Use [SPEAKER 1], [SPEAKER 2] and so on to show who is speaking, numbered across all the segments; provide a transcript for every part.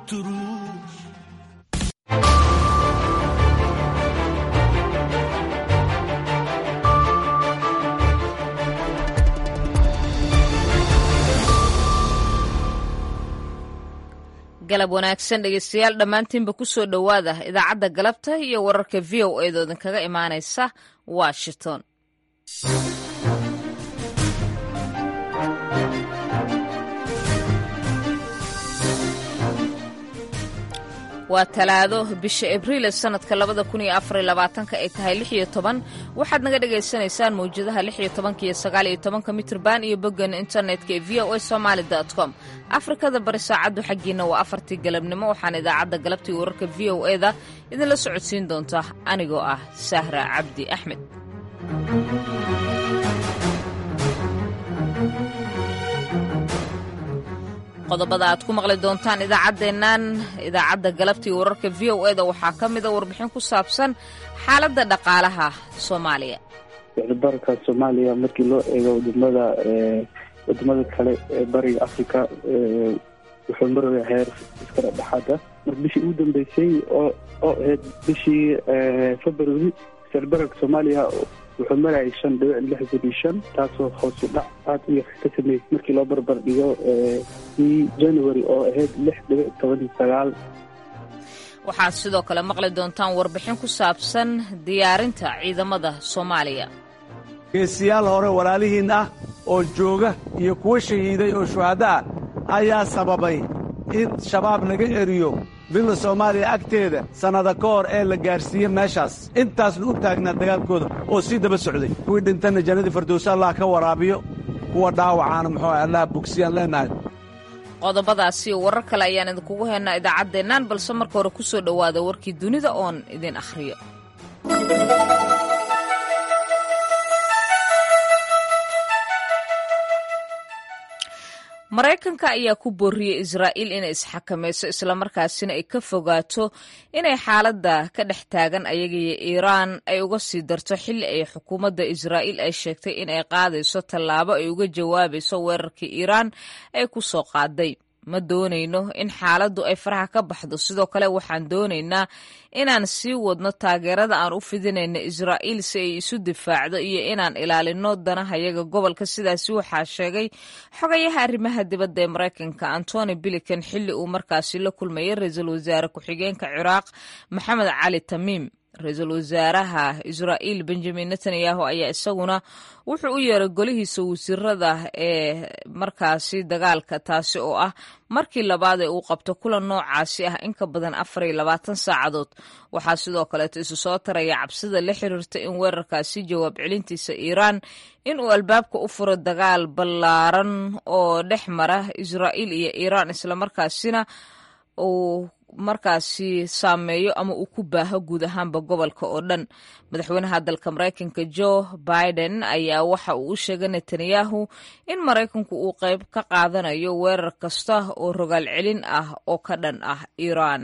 [SPEAKER 1] تروح
[SPEAKER 2] galab wanaagsan dhegeystayaal dhammaantiinba ku soo dhowaada idaacadda galabta iyo wararka v o eedoo idinkaga imaanaysa washington waa talaado bisha abriil sanadka labada kun iyo afar iyo labaatanka ay tahay lix iyo toban waxaad naga dhagaysanaysaan mawjadaha lix iyo tobanka iyo sagaal iyo tobanka mitrban iyo boggan internetka ee v o a somaali com afrikada bari saacaddu xaggiina waa afartii galabnimo waxaan idaacadda galabta iyo wararka v o e da idinla socodsiin doonta anigoo ah sahra cabdi axmed qodobada aad ku maqli doontaan idaacaddeennan idaacadda galabta iyo wararka v o eda waxaa ka mida warbixin ku saabsan xaaladda dhaqaalaha soomaaliya
[SPEAKER 3] sicirbararka soomaaliya markii loo eego wadamada wadamada kale ee bariga africa wuxuu maraya heer iskala dhexaada marka bishii ugu dambeysay oo oo ahayd bishii february sicirbararka soomaaliya wuxuu marayay shan dhibic lixdan iyo shan taasoo hoosu dhac aad u yar ka sameeyey markii loo barbar dhigo kii january oo ahayd lix dhibic toban iyo sagaal
[SPEAKER 2] waxaad sidoo kale maqli doontaan warbixin ku saabsan diyaarinta ciidamada soomaaliya
[SPEAKER 4] geesiyaal hore walaalihiin ah oo jooga iyo kuwa shahiiday oo shuhaddo ah ayaa sababay in shabaab naga eriyo billa soomaaliya agteeda sannada ka hor ee la gaarsiiye meeshaas intaasna u taagnaa dagaalkooda oo sii daba socday kuwii dhintanna jannadii firdowsa allah ka waraabiyo kuwa dhaawacaana muxuu allah bogsiyaan leennahay
[SPEAKER 2] qodobadaas iyo warar kale ayaan idinkugu haynaa idaacaddeennan balse marka hore ku soo dhowaada warkii dunida oon idin akhriyo maraykanka ayaa ku booriyey israa'iil inay isxakamayso islamarkaasina ay ka fogaato inay xaaladda ka dhex taagan ayagaiyo iiraan ay uga sii darto xilli ay xukuumadda israa'iil ay sheegtay in ay qaadayso tallaabo ay uga jawaabayso weerarkii iiraan ay ku soo qaaday ma doonayno in xaaladdu ay faraha ka baxdo sidoo kale waxaan doonaynaa inaan sii wadno taageerada aan u fidinayno israa'iil si ay isu difaacdo iyo inaan ilaalinno danahayaga gobolka sidaasi waxaa sheegay xogayaha arrimaha dibadda ee maraykanka antony bilikan xilli uu markaasi la kulmayay ra-iisul wasaare ku-xigeenka ciraaq maxamed cali tamiim ra-iisul wasaaraha israa'iil benjamin netanyahu ayaa isaguna wuxuu u yeeray golihiisa wasiirada ee markaasi dagaalka taasi oo ah markii labaad ee uu qabto kulan noocaasi ah in ka badan afar iyo labaatan saacadood waxaa sidoo kaleeto isu soo taraya cabsida la xiriirta in weerarkaasi jawaab celintiisa iiraan in uu albaabka u furo dagaal ballaaran oo dhex mara israa'iil iyo iiraan islamarkaasina uu markaasi saameeyo ama uu ku baaho guud ahaanba gobolka oo dhan madaxweynaha dalka maraykanka joe biden ayaa waxa uu u sheegay netanyahu in maraykanku uu qayb ka qaadanayo weerar kasta oo rogaal celin ah oo ka dhan ah iiraan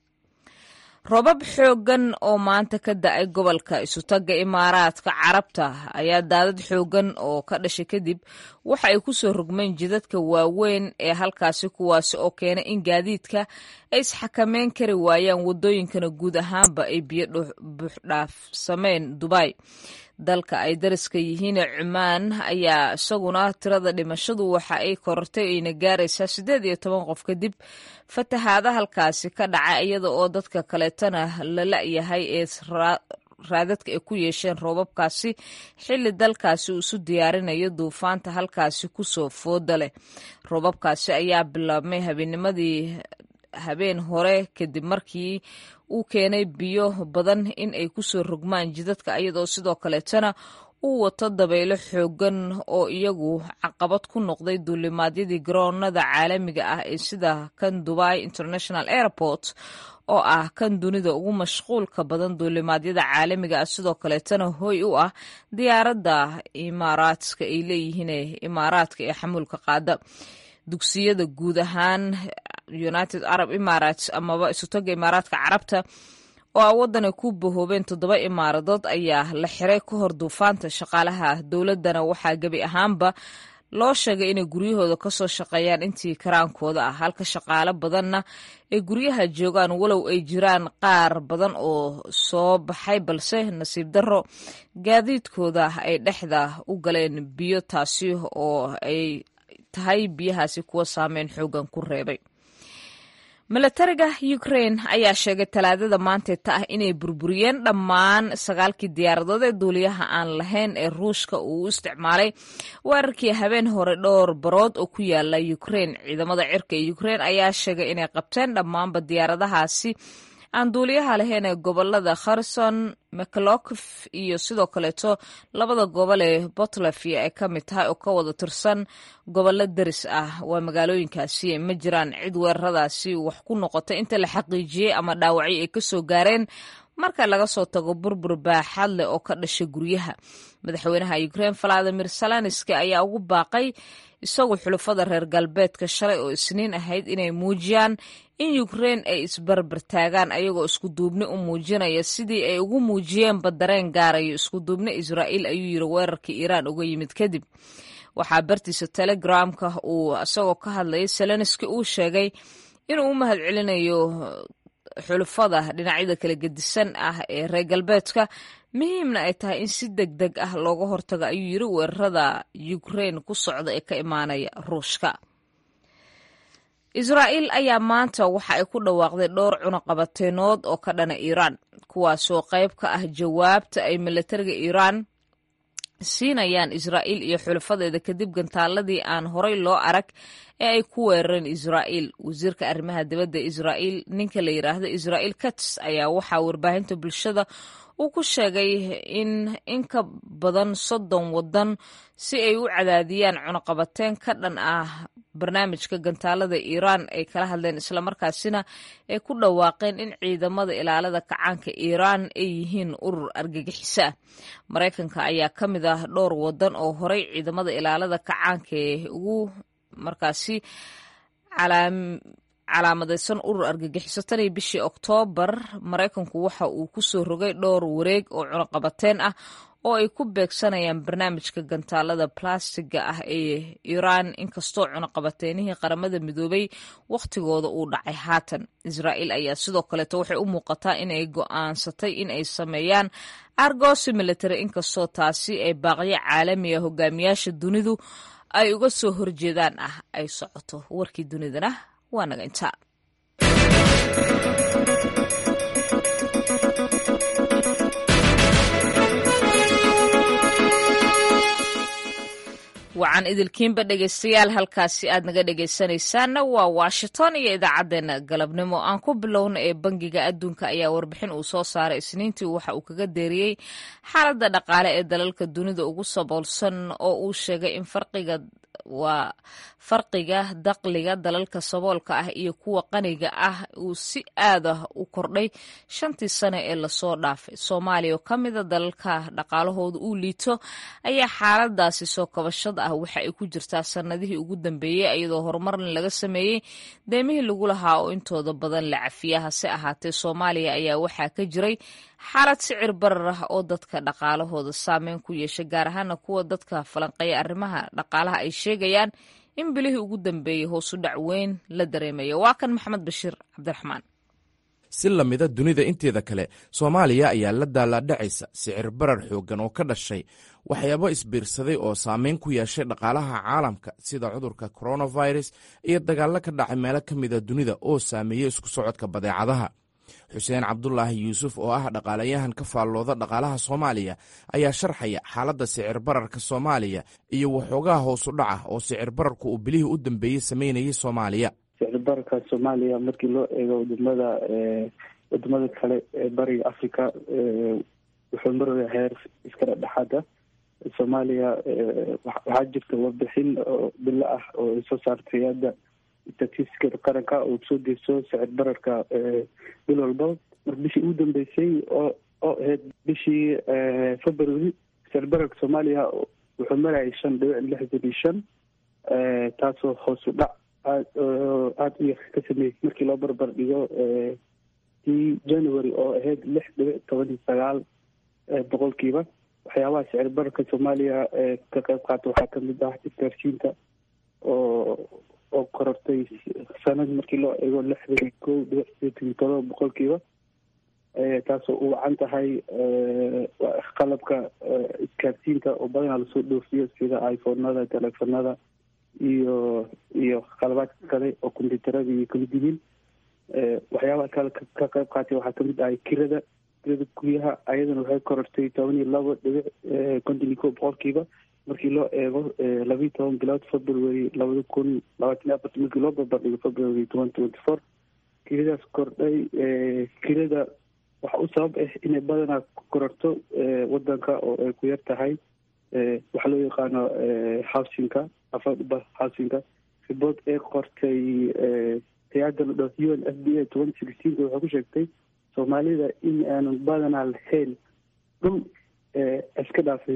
[SPEAKER 2] robab xooggan oo maanta ka da-ay gobolka isutagga imaaraadka carabta ayaa daadad xooggan oo ka dhashay kadib waxa ay ku soo rogmeen jidadka waaweyn ee halkaasi kuwaasi oo keenay in gaadiidka ay isxakameyn kari waayaan waddooyinkana guud ahaanba ay biyo buuxdhaafsameen dubay dalka ay dariska yihiine cumaan ayaa isaguna tirada dhimashadu waxa ay korortay ayna gaaraysaa siddeed iyo toban qof kadib fatahaada halkaasi ka dhaca iyada oo dadka kaleetana la la-yahay ee raadadka ay ku yeesheen roobabkaasi xilli dalkaasi uu isu diyaarinayo duufaanta halkaasi kusoo fooda leh roobabkaasi ayaa bilaabmay habeennimadii habeen hore kadib markii uu keenay biyo badan in ay kusoo rogmaan jidadka iyadoo sidoo kaleetana uu wato dabaylo xoogan oo iyagu caqabad ku noqday duulimaadyadii garoonada caalamiga ah ee sida kan dubai international airport oo ah kan dunida ugu mashquulka badan duulimaadyada caalamiga ah sidoo kaleetana hoy u ah diyaaradda imaaraadka ay leeyihiin imaaraadka ee xamuulka qaada dugsiyada guud ahaan united arab emirates amaba isutaga imaaraadka carabta oo a waddan ay ku bahoobeen toddoba imaaradood ayaa la xiray ka hor duufaanta shaqaalaha dowladdana waxaa gebi ahaanba loo sheegay inay guryahooda kasoo shaqeeyaan intii karaankooda ah halka shaqaale badanna ay guryaha joogaan walow ay jiraan qaar badan oo soo baxay balse nasiib darro gaadiidkooda ay dhexda u galeen biyo taasi oo ay tahay biyahaasi kuwa saameyn xoogan ku reebay milatariga ukrain ayaa sheegay talaadada maanteeta ah inay burburiyeen dhammaan sagaalkii diyaaradood ee duuliyaha aan lahayn ee ruushka uu u isticmaalay weerarkii habeen hore dhowr barood oo ku yaala ukrain ciidamada cirka ee ukrain ayaa sheegay inay qabteen dhammaanba diyaaradahaasi aan duuliyaha lahayn ee gobolada kherson mclokof iyo sidoo kaleeto labada gobol ee botlafia ay ka mid tahay oo ka wada tirsan gobollo deris ah waa magaalooyinkaasi ma jiraan cid weeraradaasi wax ku noqotay inta la xaqiijiyey ama dhaawacyo ay kasoo gaareen marka laga soo tago burbur baaxad leh oo ka dhashay guryaha madaxweynaha ukrain valadimir salanski ayaa ugu baaqay isagu xulufada reer galbeedka shalay oo isniin ahayd inay muujiyaan in ukrain ay isbarbartaagaan ayagoo iskuduubni u muujinaya sidii ay ugu muujiyeenba dareen gaarayo iskuduubni israa'iil ayuu yiri weerarkii iiraan uga yimid kadib waxaa bartiisa telegramka uu isagoo ka hadlayay selenski uu sheegay inuu u mahad celinayo xulufada dhinacyada kala gedisan ah ee reer galbeedka muhiimna ay tahay in si deg deg ah looga hortago ayuu yiri weerarada ukrain ku socda ee ka imaanaya ruushka israa'iil ayaa maanta waxa ay ku dhawaaqday dhowr cunaqabateenood oo ka dhana iiraan kuwaasoo qayb ka ah jawaabta ay milatariga iiraan siinayaan israa'iil iyo xulafadeeda kadib gantaaladii aan horay loo arag ee ay ku weerareen israa'iil wasiirka arrimaha dibadda israa'iil ninka la yidhaahdo israa'iil kats ayaa waxaa warbaahinta bulshada uu ku sheegay in in ka badan soddon waddan si ay u cadaadiyaan cunaqabateen ka dhan ah barnaamijka gantaalada iiraan ay kala hadleen islamarkaasina ay ku dhawaaqeen in ciidamada ilaalada kacaanka iiraan ay yihiin urur argagixisa ah maraykanka ayaa ka mid ah dhowr waddan oo horay ciidamada ilaalada kacaanka ee ugu markaasi calaamadaysan urur argagixiso tan iyo bishii oktoobar maraykanku waxa uu ku soo rogay dhowr wareeg oo cunaqabateen ah oo ay ku beegsanayaan barnaamijka gantaalada balastiga ah ee iiraan inkastoo cunaqabateenihii qaramada midoobay wakhtigooda uu dhacay haatan israa'iil ayaa sidoo kaleeto waxay u muuqataa inay go'aansatay in ay sameeyaan argosi military inkastoo taasi ay baaqyo caalamiga hogaamiyaasha dunidu ay uga soo horjeedaan ah ay socoto warkii dunidana waa naga intaa wacan idilkiinba dhegaystayaal halkaasi aad naga dhegaysanaysaanna waa washington iyo idaacaddeenna galabnimo aan ku bilowna ee bangiga adduunka ayaa warbixin uu soo saaray isniintii waxa uu kaga deeriyey xaaladda dhaqaale ee dalalka dunida ugu saboolsan oo uu sheegay in farqiga waa farqiga daqliga dalalka saboolka ah iyo kuwa qaniga ah uu si aad ah u kordhay shantii sane ee lasoo dhaafay soomaaliya oo ka mida dalalka dhaqaalahooda uu liito ayaa xaaladaasi soo kabashada ah waxa ay ku jirtaa sanadihii ugu dambeeyey iyadoo horumarna laga sameeyey deemihii lagu lahaa oo intooda badan la cafiya hase ahaatee soomaaliya ayaa waxaa ka jiray xaalad sicir barar ah oo dadka dhaqaalahooda saameyn ku yeeshay gaar ahaana kuwa dadka falanqeeya arrimaha dhaqaalaha ay sheegayaan in bilihii ugu dambeeyey hoosu dhac weyn la dareemayo waa kan maxamed bashiir cabdiraxmaan
[SPEAKER 1] si lamida dunida inteeda kale soomaaliya ayaa la daalaadhacaysa sicir barar xooggan oo ka dhashay waxyaabo isbiirsaday oo saameyn ku yeeshay dhaqaalaha caalamka sida cudurka coronavirus iyo dagaallo ka dhacay meelo ka mida dunida oo saameeyey isku socodka badeecadaha xuseen cabdulaahi yuusuf oo ah dhaqaalayahan ka faallooda dhaqaalaha soomaaliya ayaa sharxaya xaaladda sicir bararka soomaaliya iyo waxoogaha hoosu dhaca oo sicir bararku uu bilihii u dambeeyey sameynayay soomaaliya
[SPEAKER 3] sicir bararka soomaaliya markii loo eego wadamada wadamada kale ee bariga africa wuxuu maraya heer iska dhexdhexaada soomaaliya waxaa jirta warbixin oo bilo ah oo ay soo saartay hadda statistiskada qaranka oo soo deyso sicir bararka bil walba marka bishii ugu dambeysay oo oo ahayd bishii february sicir bararka soomaaliya wuxuu marayay shan dhibic lixdan iyo shan taasoo hoos u dhac aad aada u yar ka sameeyey markii loo barbar dhigo tii january oo ahayd lix dhibic toban iyo sagaal boqolkiiba waxyaabaha sicir bararka soomaaliya ka qayb qaata waxaa kamid ah isgaarsiinta oo oo korortay sanad markii loo eego lixdan kow dhibic sideetan iyo todoba boqolkiiba taasoo u wacan tahay qalabka isgaarsiinta oo badanaa lasoo dhoofiyo sida iphonada telefonada iyo iyo qalabaadka kale oo combyuutarada iyo kamid yihiin waxyaabaha kale ka qayb qaatay waxaa kamid ahay kirada kirada guryaha ayadana waxay korortay toban iyo labo dhibic konton iyo kow boqolkiiba markii loo eego labiiyo toban bilood february labada kun labaatan iyo afarta markii loo barbardhigo february twenty twenty four kiradaas kordhay kirada waxa u sabab ah inay badanaa kororto wadanka oo ay ku yar tahay waxaa loo yaqaano housingka affordable housingka ribood ee qortay hay-adda la dhaho u n f b a twenty sixteenka waxay ku sheegtay soomaalida in aanan badanaa lahayn dhul iska dhaafay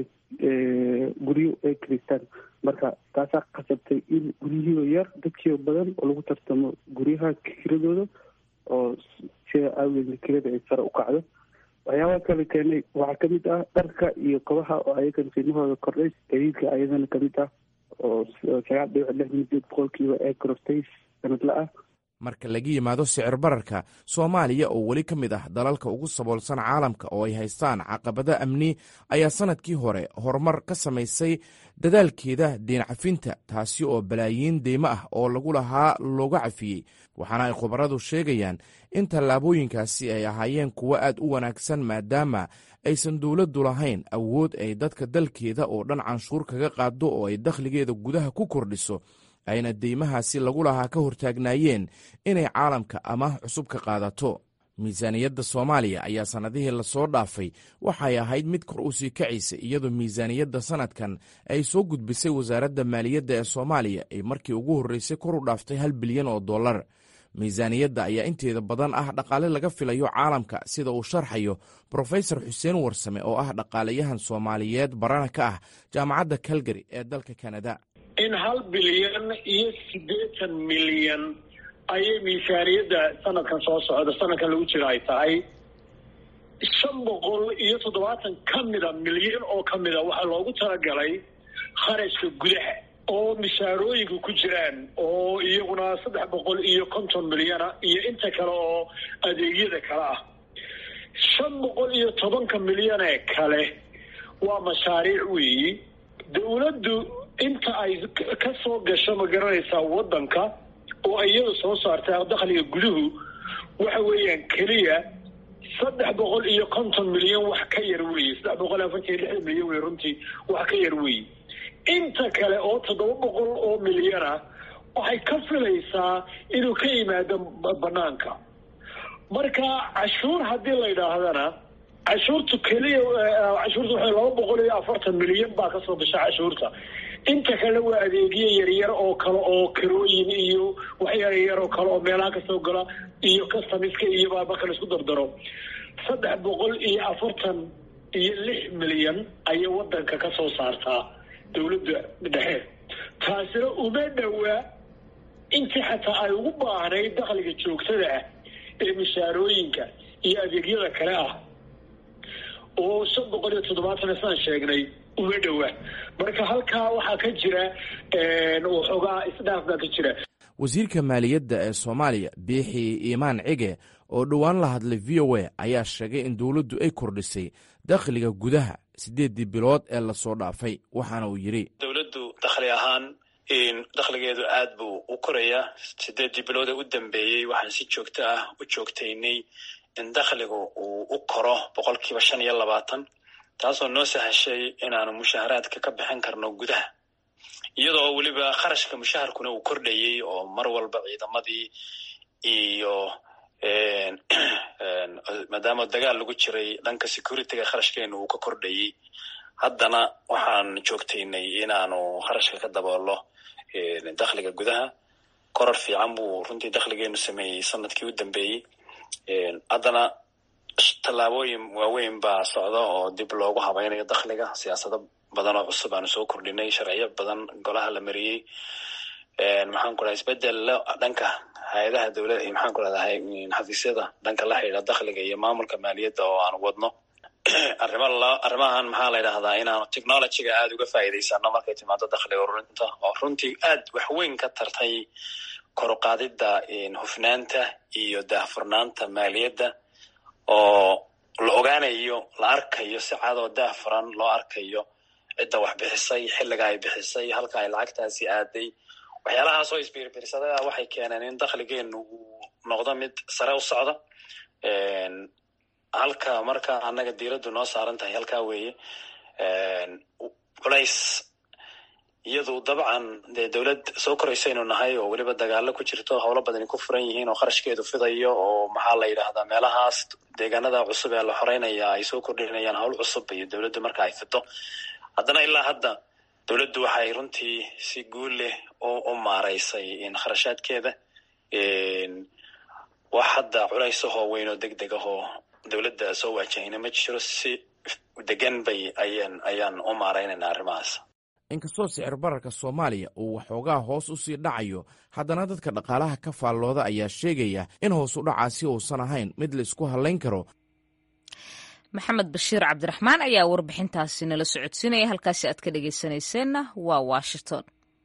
[SPEAKER 3] guryo ay kiristaan marka taasaa qasabtay in guryihiiba yar dadkiiba badan oo lagu tartamo guryaha kiradooda oo sida aageedna kirada ay sare u kacdo waxyaabaha kale keenay waxaa kamid ah dharka iyo kabaha oo ayagan qiimahooda kordhay gadiidka ayadana kamid ah oo sagaal dhibic lixdan sideed boqolkiiba ee korortay sanadla ah
[SPEAKER 1] marka laga yimaado sicir bararka soomaaliya oo weli ka mid ah dalalka ugu saboolsan caalamka oo ay haystaan caqabado amni ayaa sanadkii hore horumar ka samaysay dadaalkeeda deen cafinta taasi oo balaayiin deymo ah oo lagu lahaa looga cafiyey waxaana ay khubaradu sheegayaan in tallaabooyinkaasi ay ahaayeen kuwo aad u wanaagsan maadaama aysan dowladdu lahayn awood ay dadka dalkeeda oo dhan canshuur kaga qaado oo ay dakhligeeda gudaha ku kordhiso ayna deymahaasi lagu lahaa ka hortaagnaayeen inay caalamka amaah cusub ka qaadato miisaaniyadda soomaaliya ayaa sannadihii lasoo dhaafay waxay ahayd mid kor u sii kacaysa iyadoo miisaaniyadda sanadkan ay soo gudbisay wasaaradda maaliyadda ee soomaaliya ay markii ugu horreysay kor u dhaaftay hal bilyan oo dollar miisaaniyadda ayaa inteeda badan ah dhaqaale laga filayo caalamka sida uu sharxayo brofesor xuseen warsame oo ah dhaqaalayahan soomaaliyeed barana ka ah jaamacadda calgary ee dalka kanada
[SPEAKER 5] in hal bilyan iyo siddeetan milyan ayay miisaaniyadda sanadkan soo socda sanadkan lagu jira ay tahay shan boqol iyo toddobaatan ka mida milyan oo ka mida waxaa loogu talagalay kharashka gudaha oo mishaarooyinka ku jiraan oo iyaguna saddex boqol iyo konton milyana iyo inta kale oo adeegyada kale ah shan boqol iyo tobanka milyanee kale waa mashaariic weeyi dowladdu inta ay ka soo gasho ma garanaysaa waddanka oo iyada soo saarta dakhliga guduhu waxa weeyaan keliya saddex boqol iyo konton milyan wax ka yar weeye saddex boqol iyo afartan iyo lixdan milyan wey runtii wax ka yar weeye inta kale oo toddoba boqol oo milyana waxay ka filaysaa inuu ka yimaado banaanka marka cashuur haddii la yidhaahdana cashuurtu keliya cashuurta waxay laba boqol iyo afartan milyan baa kasoo gasha cashuurta inta kale waa adeegyo yaryar oo kale oo karooyin iyo wax yaryar oo kale oo meelaha kasoo gala iyo customiska iyo baa marka la isku dardaro saddex boqol iyo afartan iyo lix milyan ayay wadanka ka soo saartaa dowladda dhexe taasina uma dhowaa intii xataa ay ugu baahnayd dakhliga joogtada ah ee mishaarooyinka iyo adeegyada kale ah oo shan boqol iyo toddobaatan saan sheegnay uma dhowa marka halkaa waxaa ka jira waxoogaa isdhaaf baa ka jira
[SPEAKER 1] wasiirka maaliyadda ee soomaaliya biixi iimaan cige oo dhowaan la hadlay v o a ayaa sheegay in dowladdu ay kordhisay dakhliga gudaha siddeeddii bilood ee lasoo dhaafay waxaana uu yidhi
[SPEAKER 6] dowladdu dakhli ahaan dakhligeedu aad buu u korayaa siddeeddii bilood ee u dambeeyey waxaan si joogto ah u joogtaynay in dakhligu uu u koro boqolkiiba shan iyo labaatan taasoo noo sahashay inaanu mushaharaadka ka bixin karno gudaha iyadoo weliba kharashka mushaharkuna uu kordhayey oo mar walba ciidamadii iyo maadaama dagaal lagu jiray dhanka securityga kharashkeenu uu ka kordhayey haddana waxaan joogtaynay inaanu kharashka ka daboolo dakhliga gudaha koror fiican buu runtii dakhligeenu sameeyey sanadkii u dambeeyey haddana tallaabooyin waaweyn baa socda oo dib loogu habaynayo dakhliga siyaasado badan oo cusub aanu soo kordhinay sharciyo badan golaha la mariyey maxaan ku raha isbedel dhanka hay-adaha dowlad maxaan ku rahdahay xafiisyada dhanka la xidhiidha dakhliga iyo maamulka maaliyadda oo aanu wadno arrima arrimahan maxaa la yidhahdaa inaanu technologyga aada uga faa'iidaysano markay timaado dakhliga ururinta oo runtii aad waxweyn ka tartay koruqaadidda hufnaanta iyo daahfurnaanta maaliyadda oo la ogaanayo la arkayo si cadoo daahfuran loo arkayo cidda wax bixisay xilliga ay bixisay halka ay lacagtaasi aaday waxyaalahaas oo isbiirbiirsadada waxay keeneen in dakhligeenu uu noqdo mid sare u socda halka marka annaga diiraddu noo saaran tahay halkaa weeye culays iyadu dabcan dee dowlad soo koraysaynu nahay oo weliba dagaalo ku jirto howlo badani ku furan yihiin oo kharashkeedu fidayo oo maxaa la yidhaahdaa meelahaas deegaanada cusub ee la xoreynaya ay soo kordhinayaan howl cusub iyo dowladdu marka ay fido haddana ilaa hadda dowladdu waxay runtii si guul leh u maaraysay kharashaadkeeda wax hadda culaysahoo weyn oo deg deg ahoo dowladda soo waajahayna ma jiro si degan bay ayaan ayaan u maaraynaynaa arrimahaas
[SPEAKER 1] inkastoo sicir bararka soomaaliya uu waxoogaa hoos u sii dhacayo haddana dadka dhaqaalaha ka faallooda ayaa sheegaya in hoos u dhacaasi uusan ahayn mid la isku hallayn karo
[SPEAKER 2] maxamed bashiir cabdiraxmaan ayaa warbixintaasi nala socodsiinaya halkaasi aad ka dhegaysanayseena waa washington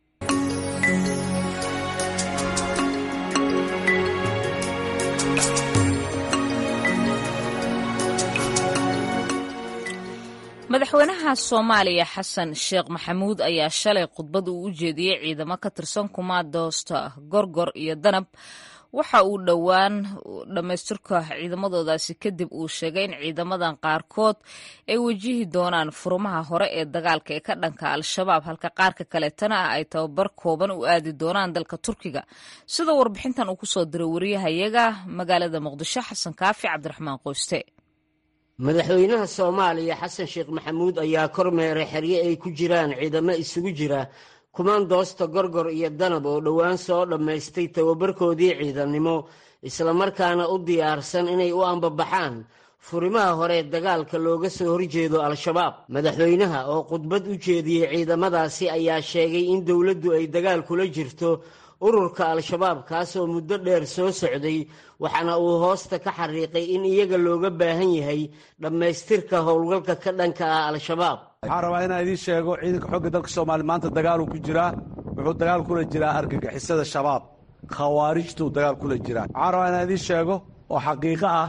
[SPEAKER 2] madaxweynaha soomaaliya xasan sheekh maxamuud ayaa shalay khudbad uu u jeediyey ciidamo ka tirsan kumaadoosta gorgor iyo danab waxa uu dhowaan dhammaystirka ciidamadoodaasi kadib uu sheegay in ciidamadan qaarkood ay wajihi doonaan furumaha hore ee dagaalka ee ka dhanka al-shabaab halka qaarka kaleetana ah ay tababar kooban u aadi doonaan dalka turkiga sida warbixintan uu kusoo diray wariyahayaga magaalada muqdisho xasan kaafi cabdiraxmaan qoyste
[SPEAKER 7] madaxweynaha soomaaliya xasan sheekh maxamuud ayaa kormeeray xerye ay ku jiraan ciidamo isugu jira kumaandoosta gorgor iyo danab oo dhowaan soo dhammaystay tababarkoodii ciidannimo islamarkaana u diyaarsan inay u ambabaxaan furimaha hore dagaalka looga soo horjeedo al-shabaab madaxweynaha oo khudbad u jeediyey ciidamadaasi ayaa sheegay in dowladdu ay dagaal kula jirto ururka al-shabaab kaasoo muddo dheer soo socday waxaana uu hoosta ka xariiqay in iyaga looga baahan yahay dhammaystirka howlgalka ka dhanka ah al-shabaab
[SPEAKER 4] waxaan rabaa inaan idiin sheego ciidanka xoogga dalka soomaaliya maanta dagaaluu ku jiraa wuxuu dagaal kula jiraa argagixisada shabaab khawaarijtuu dagaal kula jiraa waxaan rabaa inaan idiin sheego oo xaqiiqo ah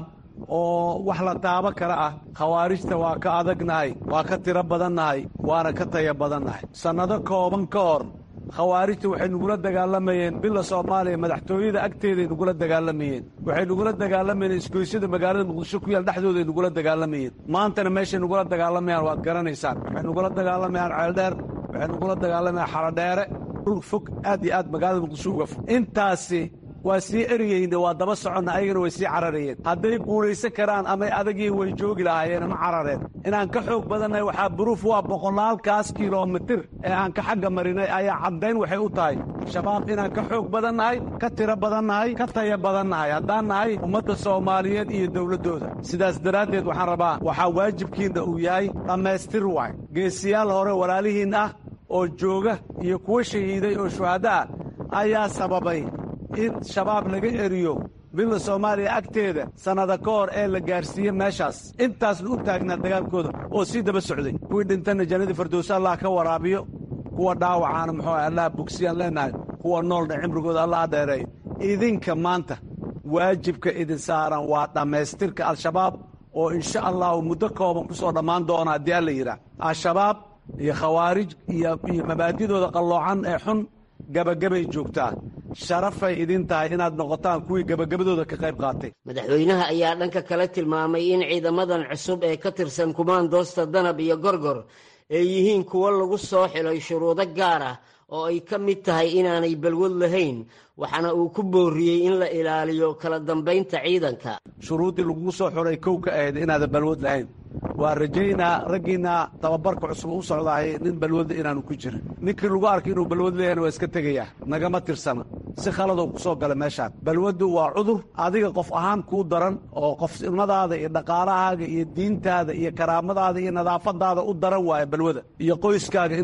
[SPEAKER 4] oo wax la taabo kale ah khawaarijta waa ka adagnahay waa ka tiro badannahay waana ka taya badannahay sannado kooban ka hor khawaarijta waxay nugula dagaalamayeen bila soomaaliya madaxtooyada agteeday nugula dagaalamayeen waxay nugula dagaalamayeen isgoysyada magaalada muqdisho ku yaal dhexdooday nugula dagaalamayeen maantana meeshay nugula dagaalamayaan waad garanaysaan waxay nugula dagaalamayaan ceeldheer waxay nugula dagaalamayaan xarodheere dhul fog aad iyo aad magaalada muqdisho uga fog intaasi waa sii eriyeyne waa daba soconna ayagana way sii cararayeen hadday guulaysan karaan amay adagii way joogi lahaayeen ma carareen inaan ka xoog badannahay waxaa buruuf waa boqolaalkaas kilomitir ee aan ka xagga marinay ayaa caddayn waxay u tahay shabaab inaan ka xoog badannahay ka tiro badannahay ka taya badannahay haddaan nahay ummadda soomaaliyeed iyo dowladdooda sidaas daraaddeed waxaan rabaa waxaa waajibkiinna uu yahay dhammaystir waay geesiyaal hore walaalihiin ah oo jooga iyo kuwa shahiiday oo shuhadda ah ayaa sababay in shabaab laga eriyo bila soomaaliya agteeda sannada ka hor ee la gaarsiiye meeshaas intaasna u taagnaa dagaalkooda oo sii daba socday kuwii dhintanna jannadii firdowse allah ka waraabiyo kuwa dhaawacaana muxuu ah allah bogsiyaan leenahay kuwa noolna cimrigooda allah dheereeyo idinka maanta waajibka idin saaran waa dhammaystirka al-shabaab oo insha allahu muddo kooban ku soo dhammaan doona haddii alla yidhaah al-shabaab iyo khawaarij iyo iyo mabaadidooda qalloocan ee xun gabagabay joogtaa sharafay idin tahay inaad noqotaan kuwii gabagabadooda ka qayb qaatay
[SPEAKER 7] madaxweynaha ayaa dhanka kale tilmaamay in ciidamadan cusub ee ka tirsan kumaandoosta danab iyo gorgor ay yihiin kuwo lagu soo xilay shuruudo gaar ah oo ay ka mid tahay inaanay balwad lahayn waxaana uu ku booriyey in la ilaaliyo kala dambaynta ciidanka
[SPEAKER 4] shuruuddii lagugu soo xulay kow ka ahayd inaadan balwad lahayn waa rajaynaa raggiinna tababarka cusub u socdahay nin balwadla inaanu ku jirin ninkii lagu arkay inuu balwad leeyahna waa iska tegayaa nagama tirsana si khaladoo ku soo gala meeshaan balwaddu waa cudur adiga qof ahaan kuu daran oo qofnimadaada iyo dhaqaalahaaga iyo diintaada iyo karaamadaada iyo nadaafadaada u daran waaya balwada iyo qoyskaaga intaba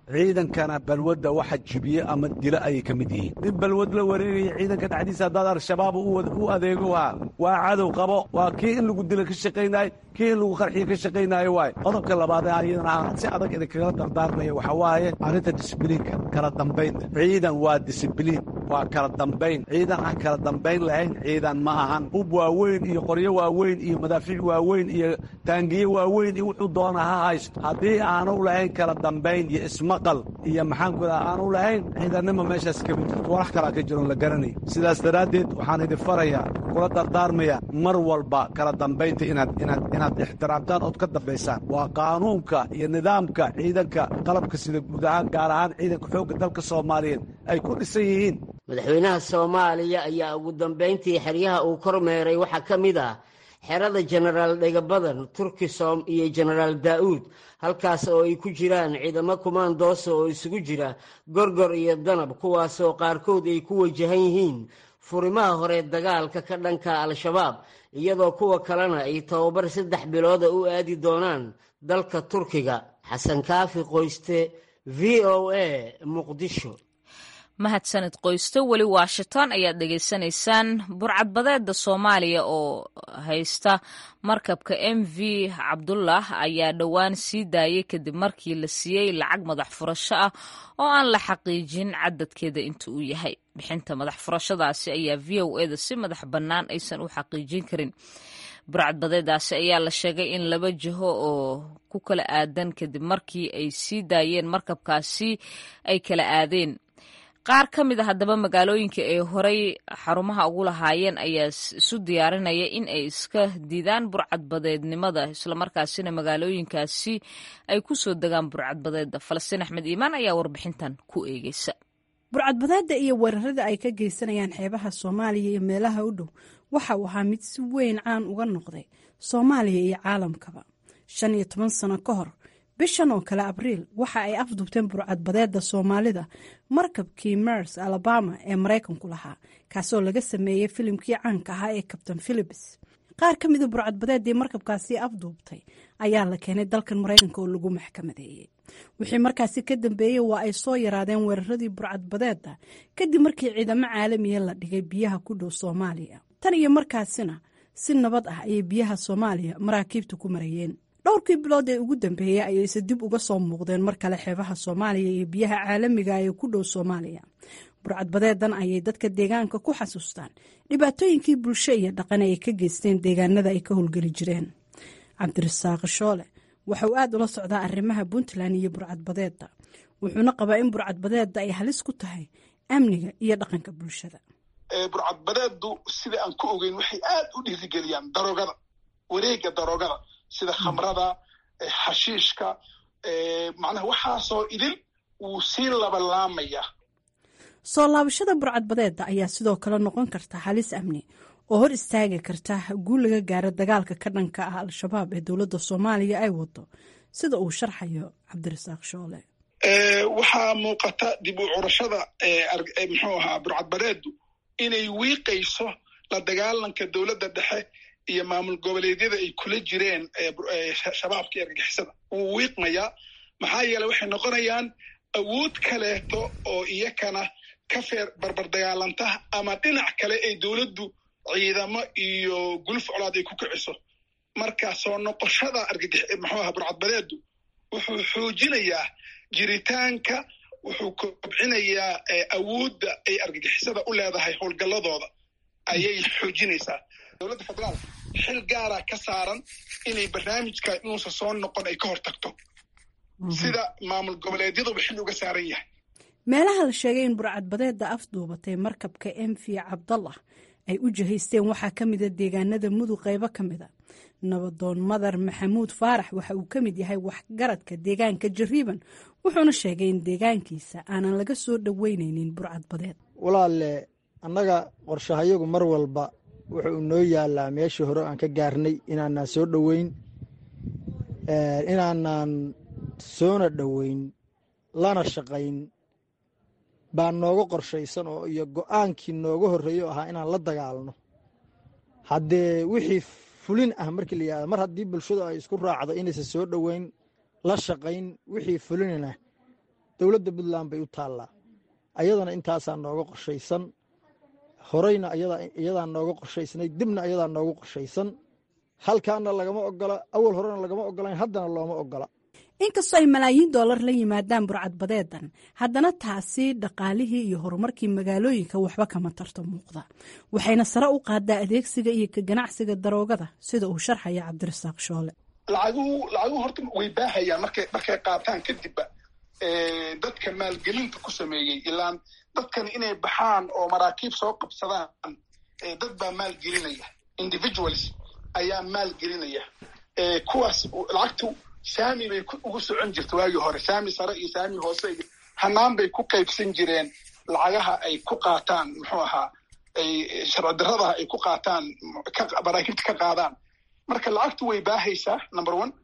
[SPEAKER 4] ciidankana balwadda waxa jibiye ama dila ayay ka mid yihiin nin balwad la wareegaya ciidanka dhexdiisa haddaad al-shabaab u adeego waa waa cadow qabo waa kii in lagu dila ka shaqaynayo kii in lagu qarxiyo ka shaqaynaayo waaye qodobka labaad ee ayadana aan si adag idinkagala dardaarmaya waxaa waaye arrinta disibliinka kala dambaynta ciidan waa disibliin waa kala dambayn ciidan aan kala dambayn lahayn ciidan ma ahan hub waaweyn iyo qoryo waaweyn iyo madaafiic waaweyn iyo taangiye waaweyn iyo wuxuu doona ha haysto haddii aanu lahayn kala dambayn iyo ismaqal iyo maxaanku daa aanu lahayn ciidannima meeshaas kama jirto walax kalaa ka jiroon la garanay sidaas daraaddeed waxaan idin farayaa kula dardaarmaya mar walba kala dambaynta inaad inaad inaad ixtiraamtaan ood ka dambaysaan waa qaanuunka iyo nidaamka ciidanka qalabka sida guud ahaan gaar ahaan ciidanka xoogga dalka soomaaliyeed ay ku dhisan yihiin
[SPEAKER 7] madaxweynaha soomaaliya ayaa ugu dambayntii xeryaha uu kormeeray waxaa ka mid ah xerada jenaraal dhegabadan turkisom iyo jenaraal daa'uud halkaas oo ay ku jiraan ciidamo kumaandoosa oo isugu jira gorgor iyo danab kuwaasoo qaarkood ay ku wajahan yihiin furimaha hore dagaalka ka dhanka al-shabaab iyadoo kuwa kalena ay tababar saddex bilooda u aadi doonaan dalka turkiga xasan kaafi qoyste v o a muqdisho
[SPEAKER 2] mahadsanid qoysto weli washington ayaad dhegaysanaysaan burcadbadeeda soomaaliya oo haysta markabka m v cabdullah ayaa dhowaan sii daayay kadib markii la siiyey lacag madax furasho ah oo aan la xaqiijin cadadkeeda inta uu yahay bixinta madax furashadaasi ayaa v o eda si madax bannaan aysan u xaqiijin karin burcadbadeedaasi ayaa la sheegay in laba jiho oo ku kala aadan kadib markii ay sii daayeen markabkaasi ay kala aadeen qaar ka mid a haddaba magaalooyinka ay horay xarumaha ugu lahaayeen ayaa isu diyaarinaya in ay iska diidaan burcadbadeednimada islamarkaasina magaalooyinkaasi ay ku soo degaan burcadbadeeda falastiin axmed iimaan ayaa warbixintan ku eegeysa
[SPEAKER 8] burcadbadeeda iyo weerarada ay ka geysanayaan xeebaha soomaaliya iyo meelaha u dhow waxa uu ahaa mid si weyn caan uga noqday soomaaliya iyo caalamkaba shan iyo toban sano ka hor bishan oo kale abriil waxa ay afdubteen burcadbadeeda soomaalida markabkii mers alabama ee maraykanku lahaa kaasoo laga sameeyey filimkii caanka ahaa ee kabtain philips qaar ka mida burcadbadeedii markabkaasi afduubtay ayaa la keenay dalkan maraykanka oo lagu maxkamadeeyey wixii markaasi ka dambeeyey waa ay soo yaraadeen weeraradii burcadbadeeda kadib markii ciidamo caalamiya la dhigay biyaha ku dhow soomaaliya tan iyo markaasina si nabad ah ayay biyaha soomaaliya maraakiibta ku marayeen dhowrkii bilood ee ugu dambeeyey ayayse dib uga soo muuqdeen mar kale xeebaha soomaaliya iyo biyaha caalamiga ee ku dhow soomaaliya burcadbadeedan ayay dadka deegaanka ku xasuustaan dhibaatooyinkii bulsho iyo dhaqan ay ka geysteen deegaanada ay ka howlgeli jireen cabdirasaaq shoole waxa uu aad ula socdaa arrimaha puntland iyo burcadbadeeda wuxuuna qabaa in burcadbadeeda ay halis ku tahay amniga iyo dhaqanka bulshada
[SPEAKER 9] burcadbadeedu sida aan ku ogeyn waxay aad u dhiirigeliyaan daroogada wareega daroogada sida khamrada xashiishka macnaha waxaasoo idil wuu sii labalaamaya
[SPEAKER 8] soo laabashada burcadbadeeda ayaa sidoo kale noqon karta halis amni oo hor istaagi karta guul laga gaaro dagaalka ka dhanka ah al-shabaab ee dowladda soomaaliya ay wado sida uu sharxayo cabdirasaaq shoole
[SPEAKER 9] waxaa muuqata dib u curashada muxuu ahaa burcadbadeedu inay wiiqayso la dagaalanka dowladda dhexe iyo maamul goboleedyada ay kula jireen shabaabka iyo argagixisada wuu wiiqmayaa maxaa yeele waxay noqonayaan awood kaleeto oo iyakana ka feer barbar dagaalanta ama dhinac kale ay dowladdu ciidamo iyo guluf colaad ay ku kiciso marka soo noqoshada argagix muxuu aha burcadbadeedu wuxuu xoojinayaa jiritaanka wuxuu kobcinayaa awoodda ay argagixisada u leedahay howlgalladooda ayay xoojinaysaa dowladda federaal xil gaara ka saaran inay barnaamijka inuusan soo noqon ay ka hor tagto sida maamul goboleedyaduba xil uga saaran yahay
[SPEAKER 8] meelaha la sheegay in burcadbadeeda afduubatay markabka m v cabdallah ay u jihaysteen waxaa ka mida deegaanada mudug qaybo ka mida nabadoon madar maxamuud faarax waxa uu ka mid yahay waxgaradka deegaanka jariiban wuxuuna sheegay in deegaankiisa aanan laga soo dhoweyneynin burcadbadeed
[SPEAKER 10] walaalle annaga qorshahayagu mar walba wuxuu noo yaalaa meeshii hore aan ka gaarnay inaanaan soo dhoweyn inaanaan soona dhoweyn lana shaqayn baa nooga qorshaysan oo iyo go-aankii nooga horreeyo ahaa inaan la dagaalno haddee wixii fulin ah markii la yihahdo mar haddii bulshadu ay isku raacdo inaysan soo dhoweyn la shaqayn wixii fulinana dowladda puntland bay u taallaa ayadana intaasaa nooga qorshaysan horeyna iyadaa nooga qorshaysnay dibna ayadaa nooga qorshaysan halkaana lagama ogola awal horena lagama ogolayn haddana looma ogola
[SPEAKER 8] inkastoo ay malaayiin doolar la yimaadaan burcadbadeedan haddana taasi dhaqaalihii iyo horumarkii magaalooyinka waxba kama tarto muuqda waxayna sare u qaadaa adeegsiga iyo ka ganacsiga daroogada sida uu sharxaya cabdirasaaq shoole
[SPEAKER 9] lacaguhu lacaguhu horta way baahayaan markay markay qaataan kadibba dadka maalgelinta ku sameeyey ilaan dadkan inay baxaan oo maraakiib soo qabsadaan dad baa maalgelinaya individuals ayaa maalgelinaya kuwaas lacagtu saami bay ugu socon jirta waagii hore saami sare iyo saami hoose iyo hanaan bay ku qaybsan jireen lacagaha ay ku qaataan muxuu ahaa ay sharci darradaha ay ku qaataan maraakiibta ka qaadaan marka lacagtu way baahaysaa number one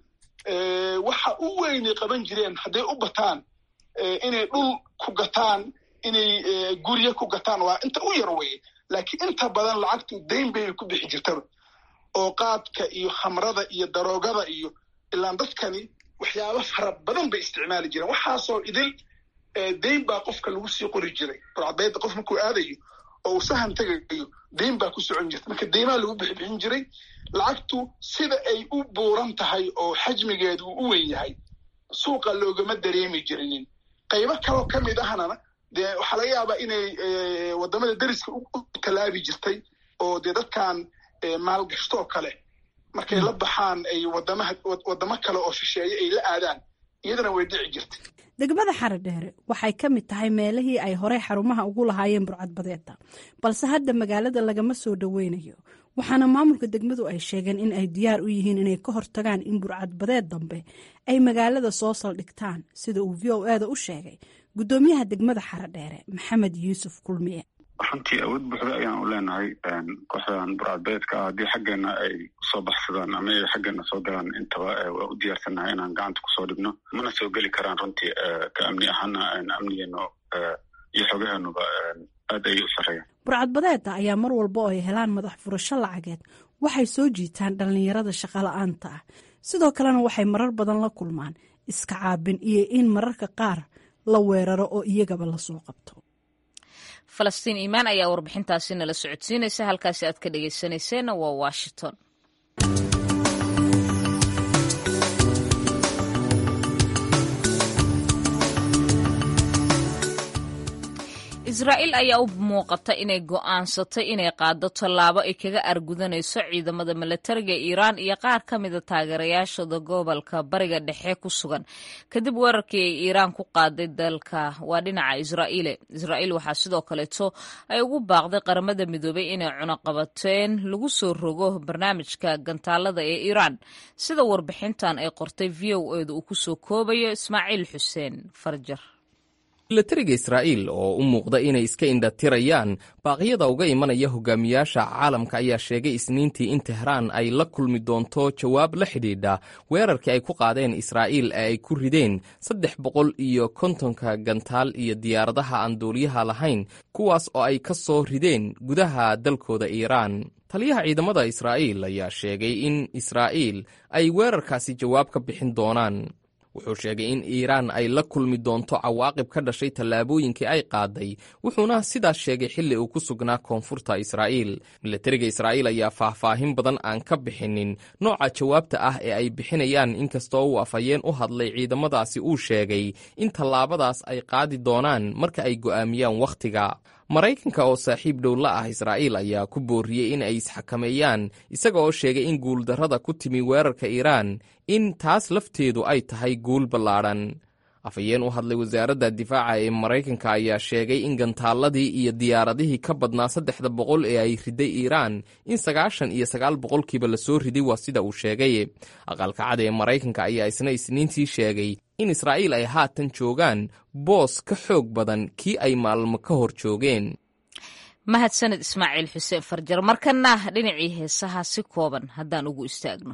[SPEAKER 9] waxa u weynay qaban jireen hadday u bataan inay dhul ku gataan inay gurye ku gataan waa inta u yar weye laakiin inta badan lacagtu dayn bay ku bixi jirtaba oo qaadka iyo khamrada iyo daroogada iyo ilaan dadkani waxyaaba fara badan bay isticmaali jireen waxaasoo idil dayn baa qofka lagu sii qori jiray burcadbayda qof markuu aadayo oo uu sahan tegayo dayn baa ku socon jirta marka deymaa lagu bixibixin jiray lacagtu sida ay u buuran tahay oo xajmigeedu uu u weyn yahay suuqa loogama dareemi jirinin qaybo kaloo ka mid ahnana dee waxaa laga yaabaa inay waddamada deriska u tallaabi jirtay oo dee dadkan maalgashtoo kale markay la baxaan ay wadamaha waddamo kale oo shisheeye ay la aadaan iyadana way dhici jirtay
[SPEAKER 8] degmada xaradheere waxay ka mid tahay meelihii ay horey xarumaha ugu lahaayeen burcadbadeeda balse hadda magaalada lagama soo dhoweynayo waxaana maamulka degmadu ay sheegeen in ay diyaar u yihiin inay ka hortagaan in burcadbadeed dambe ay magaalada soo saldhigtaan sida uu v o eda u sheegay guddoomiyaha degmada xaradheere maxamed yuusuf kulmiye
[SPEAKER 11] runtii awood buuxda ayaan u leenahay kooxdan burcadbeedka ah haddii xaggeena ay soo baxsadaan ama ay xaggeena soo galaan intaba waa u diyaarsannahay inaan gacanta kusoo dhigno mana soo geli karaan runtii ka amni ahaana amnigeenu iyo xogaheenuba aad ayay u sarreeyaan
[SPEAKER 8] burcadbadeeda ayaa mar walba oo ay helaan madax furasho lacageed waxay soo jiitaan dhallinyarada shaqola'aanta ah sidoo kalena waxay marar badan la kulmaan iska caabin iyo in mararka qaar la weeraro oo iyagaba lasoo qabto
[SPEAKER 2] falastiin iimaan ayaa warbixintaasi nala socodsiinaysa halkaasi aad ka dhegeysanayseena waa washington israa'iil ayaa u muuqata inay go'aansatay inay qaado tallaabo ay kaga argudanayso ciidamada milatariga iiraan iyo qaar ka mida taageerayaashooda gobolka bariga dhexe ku sugan kadib weerarkii ay iiraan ku qaaday dalka waa dhinaca israa'iile israa'iil waxaa sidoo kaleeto ay ugu baaqday qaramada midoobay inay cunaqabateen lagu soo rogo barnaamijka gantaalada ee iiraan sida warbixintan ay qortay v o edu uu ku soo koobayo ismaaciil xuseen farjar
[SPEAKER 1] milatariga israa'iil oo u muuqda inay iska indhatirayaan baaqyada uga imanaya hogaamiyaasha caalamka ayaa sheegay isniintii in tehraan ay la kulmi doonto jawaab la xidhiidha weerarkii ay ku qaadeen israa'iil ee ay ku rideen saddex boqol iyo kontonka gantaal iyo diyaaradaha aan duuliyaha lahayn kuwaas oo ay ka soo rideen gudaha dalkooda iiraan taliyaha ciidamada israa'iil ayaa sheegay in israa'iil ay weerarkaasi jawaab ka bixin doonaan wuxuu sheegay in iiraan ay la kulmi doonto cawaaqib ka dhashay tallaabooyinkii ay qaaday wuxuuna sidaas sheegay xilli uu ku sugnaa koonfurta israa'iil milatariga israa'iil ayaa faahfaahin badan aan ka bixinin nooca jawaabta ah ee ay bixinayaan inkastoo uu afhayeen u hadlay ciidamadaasi uu sheegay in tallaabadaas ay qaadi doonaan marka ay go'aamiyaan wakhtiga maraykanka oo saaxiib dhow la ah israa'iil ayaa ku booriyey in ay isxakameeyaan isaga oo sheegay in guuldarrada ku timi weerarka iiraan in taas lafteedu ay tahay guul ballaadhan afhayeen u hadlay wasaaradda difaaca ee maraykanka ayaa sheegay in gantaaladii iyo diyaaradihii ka badnaa saddexda boqol ee ay riday iiraan in sagaashan iyo sagaal boqolkiiba lasoo riday waa sida uu sheegay aqalka cad ee maraykanka ayaa isna isniintii sheegay in israa'iil ay haatan joogaan boos ka xoog badan kii ay maalmo ka hor joogeen
[SPEAKER 2] mahadsaned ismaaciil xuseen farjar markana dhinacii heesaha si kooban haddaan ugu istaagno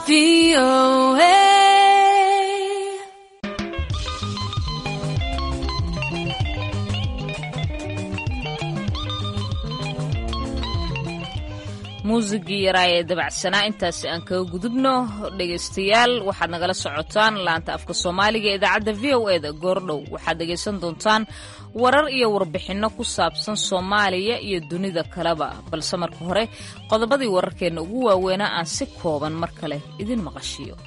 [SPEAKER 2] muusigii yaraa ee dabacsanaa intaasi aan kaga gudubno dhegaystayaal waxaad nagala socotaan laanta afka soomaaliga ee idaacadda v o e da goordhow waxaad dhegaysan doontaan warar iyo warbixinno ku saabsan soomaaliya iyo dunida kaleba balse marka hore qodobadii wararkeenna ugu waaweynaa aan si kooban mar kale idin maqashiyo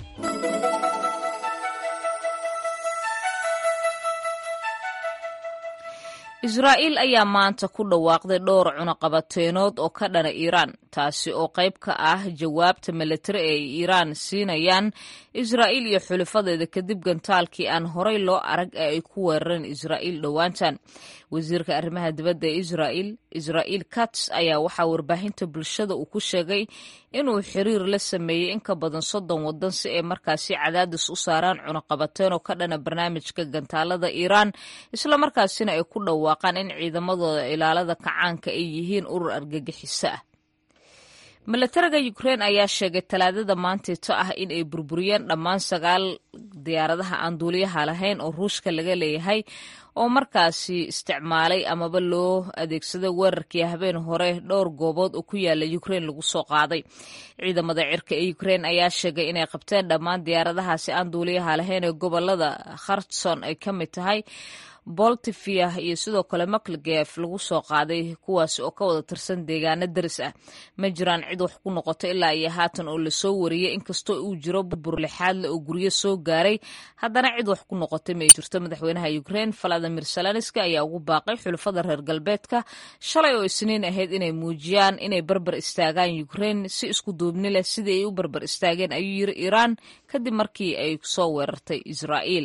[SPEAKER 2] israa'iil ayaa maanta ku dhawaaqday dhowr cunaqabateenood oo ka dhana iiraan taasi oo qayb ka ah jawaabta milatari ee ay iiraan siinayaan israa'iil iyo xulifadeeda kadib gantaalkii aan horay loo arag ee ay ku weerareen israa'iil dhowaantan wasiirka arrimaha dibadda ee israa'iil israa'iil kats ayaa waxaa warbaahinta bulshada uu ku sheegay inuu xiriir la sameeyey in ka badan soddon waddan si ay markaasi cadaadis u saaraan cunaqabateen oo ka dhana barnaamijka gantaalada iiraan islamarkaasina ay ku dhawaaqaan in ciidamadooda ilaalada kacaanka ay yihiin urur argagixiso ah milatariga ukrein ayaa sheegay talaadada maanteeto ah in ay burburiyeen dhammaan sagaal diyaaradaha aan duuliyaha lahayn oo ruushka laga leeyahay oo markaasi isticmaalay amaba loo adeegsaday weerarkii habeen hore dhowr goobood oo ku yaala ukrein lagu soo qaaday ciidamada cirka ee ukrein ayaa sheegay inay qabteen dhammaan diyaaradahaasi aan duuliyaha lahayn ee gobolada khartson ay ka mid tahay boltivia iyo sidoo kale maklgef lagu soo qaaday kuwaasi oo ka wada tirsan deegaano daris ah ma jiraan cid wax ku noqoto ilaa iyo haatan oo lasoo wariyey inkastoo uu jiro burbur lixaadle oo guryo soo gaaray haddana cid wax ku noqotay ma ay jirto madaxweynaha ukrein valadimir salanski ayaa ugu baaqay xulafada reer galbeedka shalay oo isniin ahayd inay muujiyaan inay barbar istaagaan ukrein si isku duubni leh sidii ay u barbar istaageen ayuu yiri iiraan kadib markii ay soo weerartay israa'iil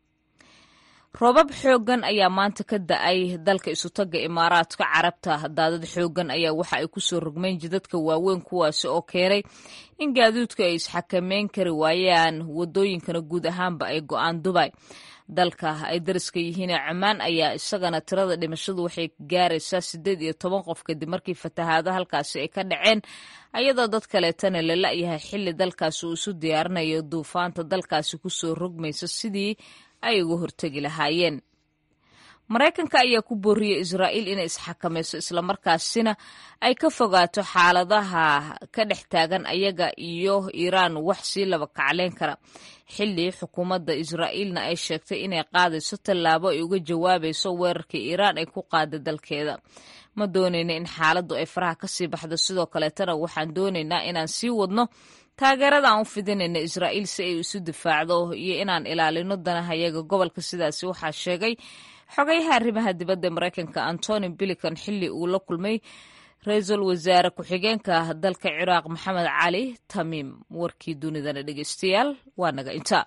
[SPEAKER 2] roobab xooggan ayaa maanta ka da-ay dalka isutaga imaaraadka carabta daadad xooggan ayaa waxa ay kusoo rogmeen jidadka waaweyn kuwaasi oo keenay in gaadiidku ay isxakameyn kari waayaan wadooyinkana guud ahaanba ay go-aan dubay dalka ay dariska yihiinee cumaan ayaa isagana tirada dhimashadu waxay gaaraysaa siddeed iyo toban qof kadib markii fatahaado halkaasi ay ka dhaceen ayadoo dad kaleetana la la-yahay xilli dalkaasi uu isu diyaarinayo duufaanta dalkaasi kusoo rogmaysa sidii ay uga hortegi lahaayeen maraykanka ayaa ku booriyey israa'iil inay isxakamayso islamarkaasina ay ka fogaato xaaladaha ka dhex taagan ayaga iyo iiraan wax sii laba kacleyn kara xilli xukuumadda israa'iilna ay sheegtay inay qaadayso tallaabo ay uga jawaabayso weerarkii iiraan ay ku qaada dalkeeda ma doonayna in xaaladdu ay faraha kasii baxdo sidoo kaleetana waxaan doonaynaa inaan sii wadno taageerada aan u fidinayna israa'iil si ay isu difaacdo iyo inaan ilaalino danahayaga gobolka sidaasi waxaa sheegay xogayaha arrimaha dibadda maraykanka antony bilican xilli uu la kulmay ra-iisul wasaare ku-xigeenka dalka ciraaq maxamed cali tamiim warkii dunidana dhegeystayaal waa naga inta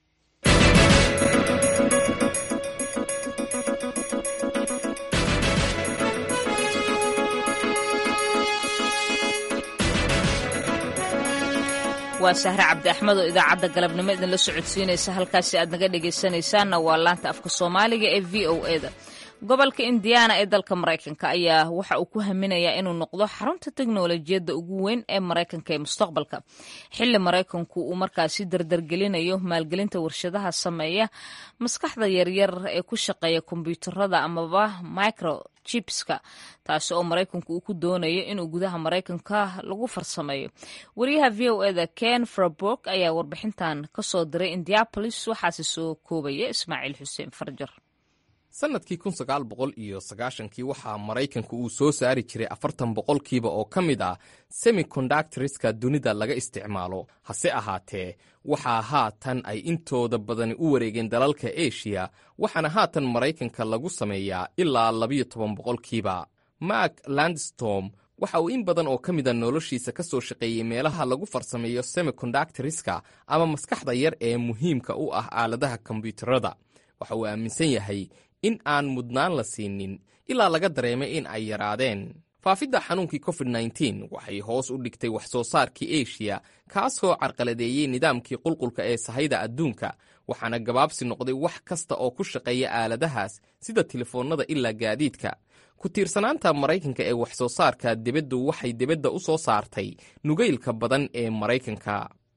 [SPEAKER 2] waa sahre cabdi axmed oo idaacadda galabnimo idinla socodsiinaysa halkaasi aad naga dhegaysanaysaanna waa laanta afka soomaaliga ee v o e da gobolka indiana ee dalka maraykanka ayaa waxa uu ku haminayaa inuu noqdo xarunta teknolojiyadda ugu weyn ee maraykanka ee mustaqbalka xilli maraykanku uu markaasi dardargelinayo maalgelinta warshadaha sameeya maskaxda yaryar ee ku shaqeeya kombyuutarada amaba microchipska taasi oo maraykanku uu ku doonayo inuu gudaha maraykanka lagu farsameeyo wariyaha v o eda ken fraborg ayaa warbixintan kasoo diray indiapolis waxaase soo koobaya ismaaciil xuseen farjar
[SPEAKER 1] sannadkii kun sagaal boqol iyo sagaashankii waxaa maraykanku uu soo saari jiray afartan boqolkiiba oo ka mid ah semicondactoriska dunida laga isticmaalo hase ahaatee waxaa haatan ay intooda badani u wareegeen dalalka eshiya waxaana haatan maraykanka lagu sameeyaa ilaa labiyo toban boqolkiiba mark landstorm waxa uu in badan oo ka mida noloshiisa ka soo shaqeeyey meelaha lagu farsameeyo semicondactoriska ama maskaxda yar ee muhiimka u ah aaladaha kombyuutarada waxa uu aaminsan yahay in aan mudnaan la siinin ilaa laga dareemay in ay yaraadeen faafidda xanuunkii covid nteen waxay hoos u dhigtay wax soo saarkii eshiya kaasoo carqaladeeyey nidaamkii qulqulka ee sahayda adduunka waxaana gabaabsi noqday wax kasta oo ku shaqeeya aaladahaas sida telefoonnada ilaa gaadiidka ku tiirsanaanta maraykanka ee wax soo saarka dibaddu waxay dibadda u soo saartay nugaylka badan ee maraykanka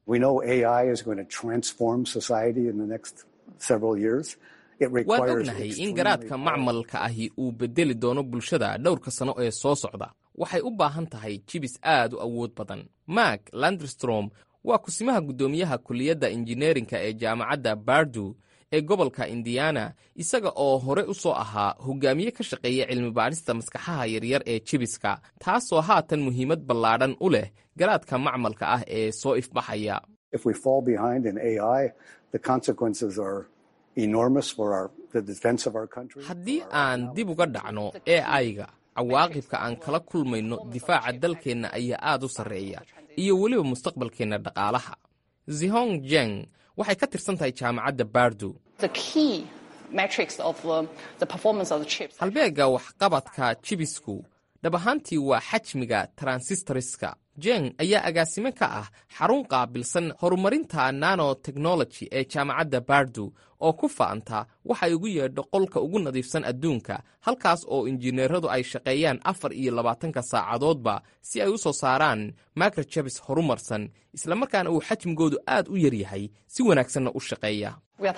[SPEAKER 12] waan ognahay in garaadka macmalka ahi uu beddeli doono bulshada dhowrka sano ee soo socda waxay u baahan tahay jibis aad u awood badan mak landrstrom waa kusimaha guddoomiyaha kulliyadda injineerinka ee jaamacadda bardu ee gobolka indiana isaga oo hore u soo ahaa hogaamiye ka shaqeeya cilmibaadhista maskaxaha yaryar ee jibiska taasoo haatan muhiimad ballaadhan u leh garaadka macmalka ah ee soo ifbaxaya haddii aan dib uga dhacno e aiga cawaaqibka aan kala kulmayno difaaca dalkeenna ayaa aad u sarreeya iyo weliba mustaqbalkeenna dhaqaalaha zihong jeng waxay ka tirsan tahay jaamacadda bardu halbeegga waxqabadka jibisku dhab ahaantii waa xajmiga transistoriska jeng ayaa agaasime ka ah xarun qaabilsan horumarinta nanotechnology ee jaamacadda bardu oo ku fa'anta waxay ugu yeedho qolka ugu nadiifsan adduunka halkaas oo injineeradu ay shaqeeyaan afar iyo labaatanka saacadoodba si ay u soo saaraan microjabis horumarsan islamarkaana uu xajmigoodu aad u yar yahay si wanaagsanna u shaqeeya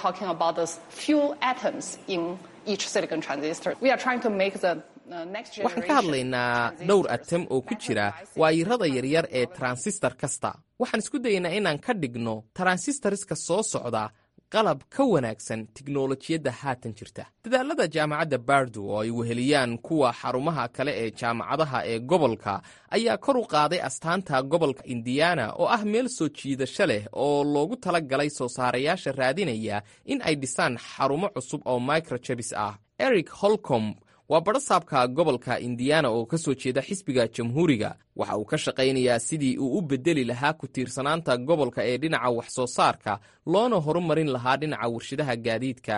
[SPEAKER 12] waxaan ka hadlaynaa dhowr atam oo ku jira waayirada yaryar ee taransistor kasta waxaan isku dayaynaa inaan ka dhigno taransistoriska soo socda qalab ka wanaagsan tiknolojiyadda haatan jirta dadaalada jaamacadda bardu oo ay weheliyaan kuwa xarumaha kale ee jaamacadaha ee gobolka ayaa kor u qaaday astaanta gobolka indiana oo ah meel soo jiidasho leh oo loogu tala galay soo saarayaasha raadinaya in ay dhisaan xarumo cusub oo microjabis ah eric holcom waa badhasaabka gobolka indiana oo ka soo jeeda xisbiga jamhuuriga waxa uu ka shaqaynayaa sidii uu u beddeli lahaa ku tiirsanaanta gobolka ee dhinaca wax soo saarka loona horumarin lahaa dhinaca warshadaha gaadiidka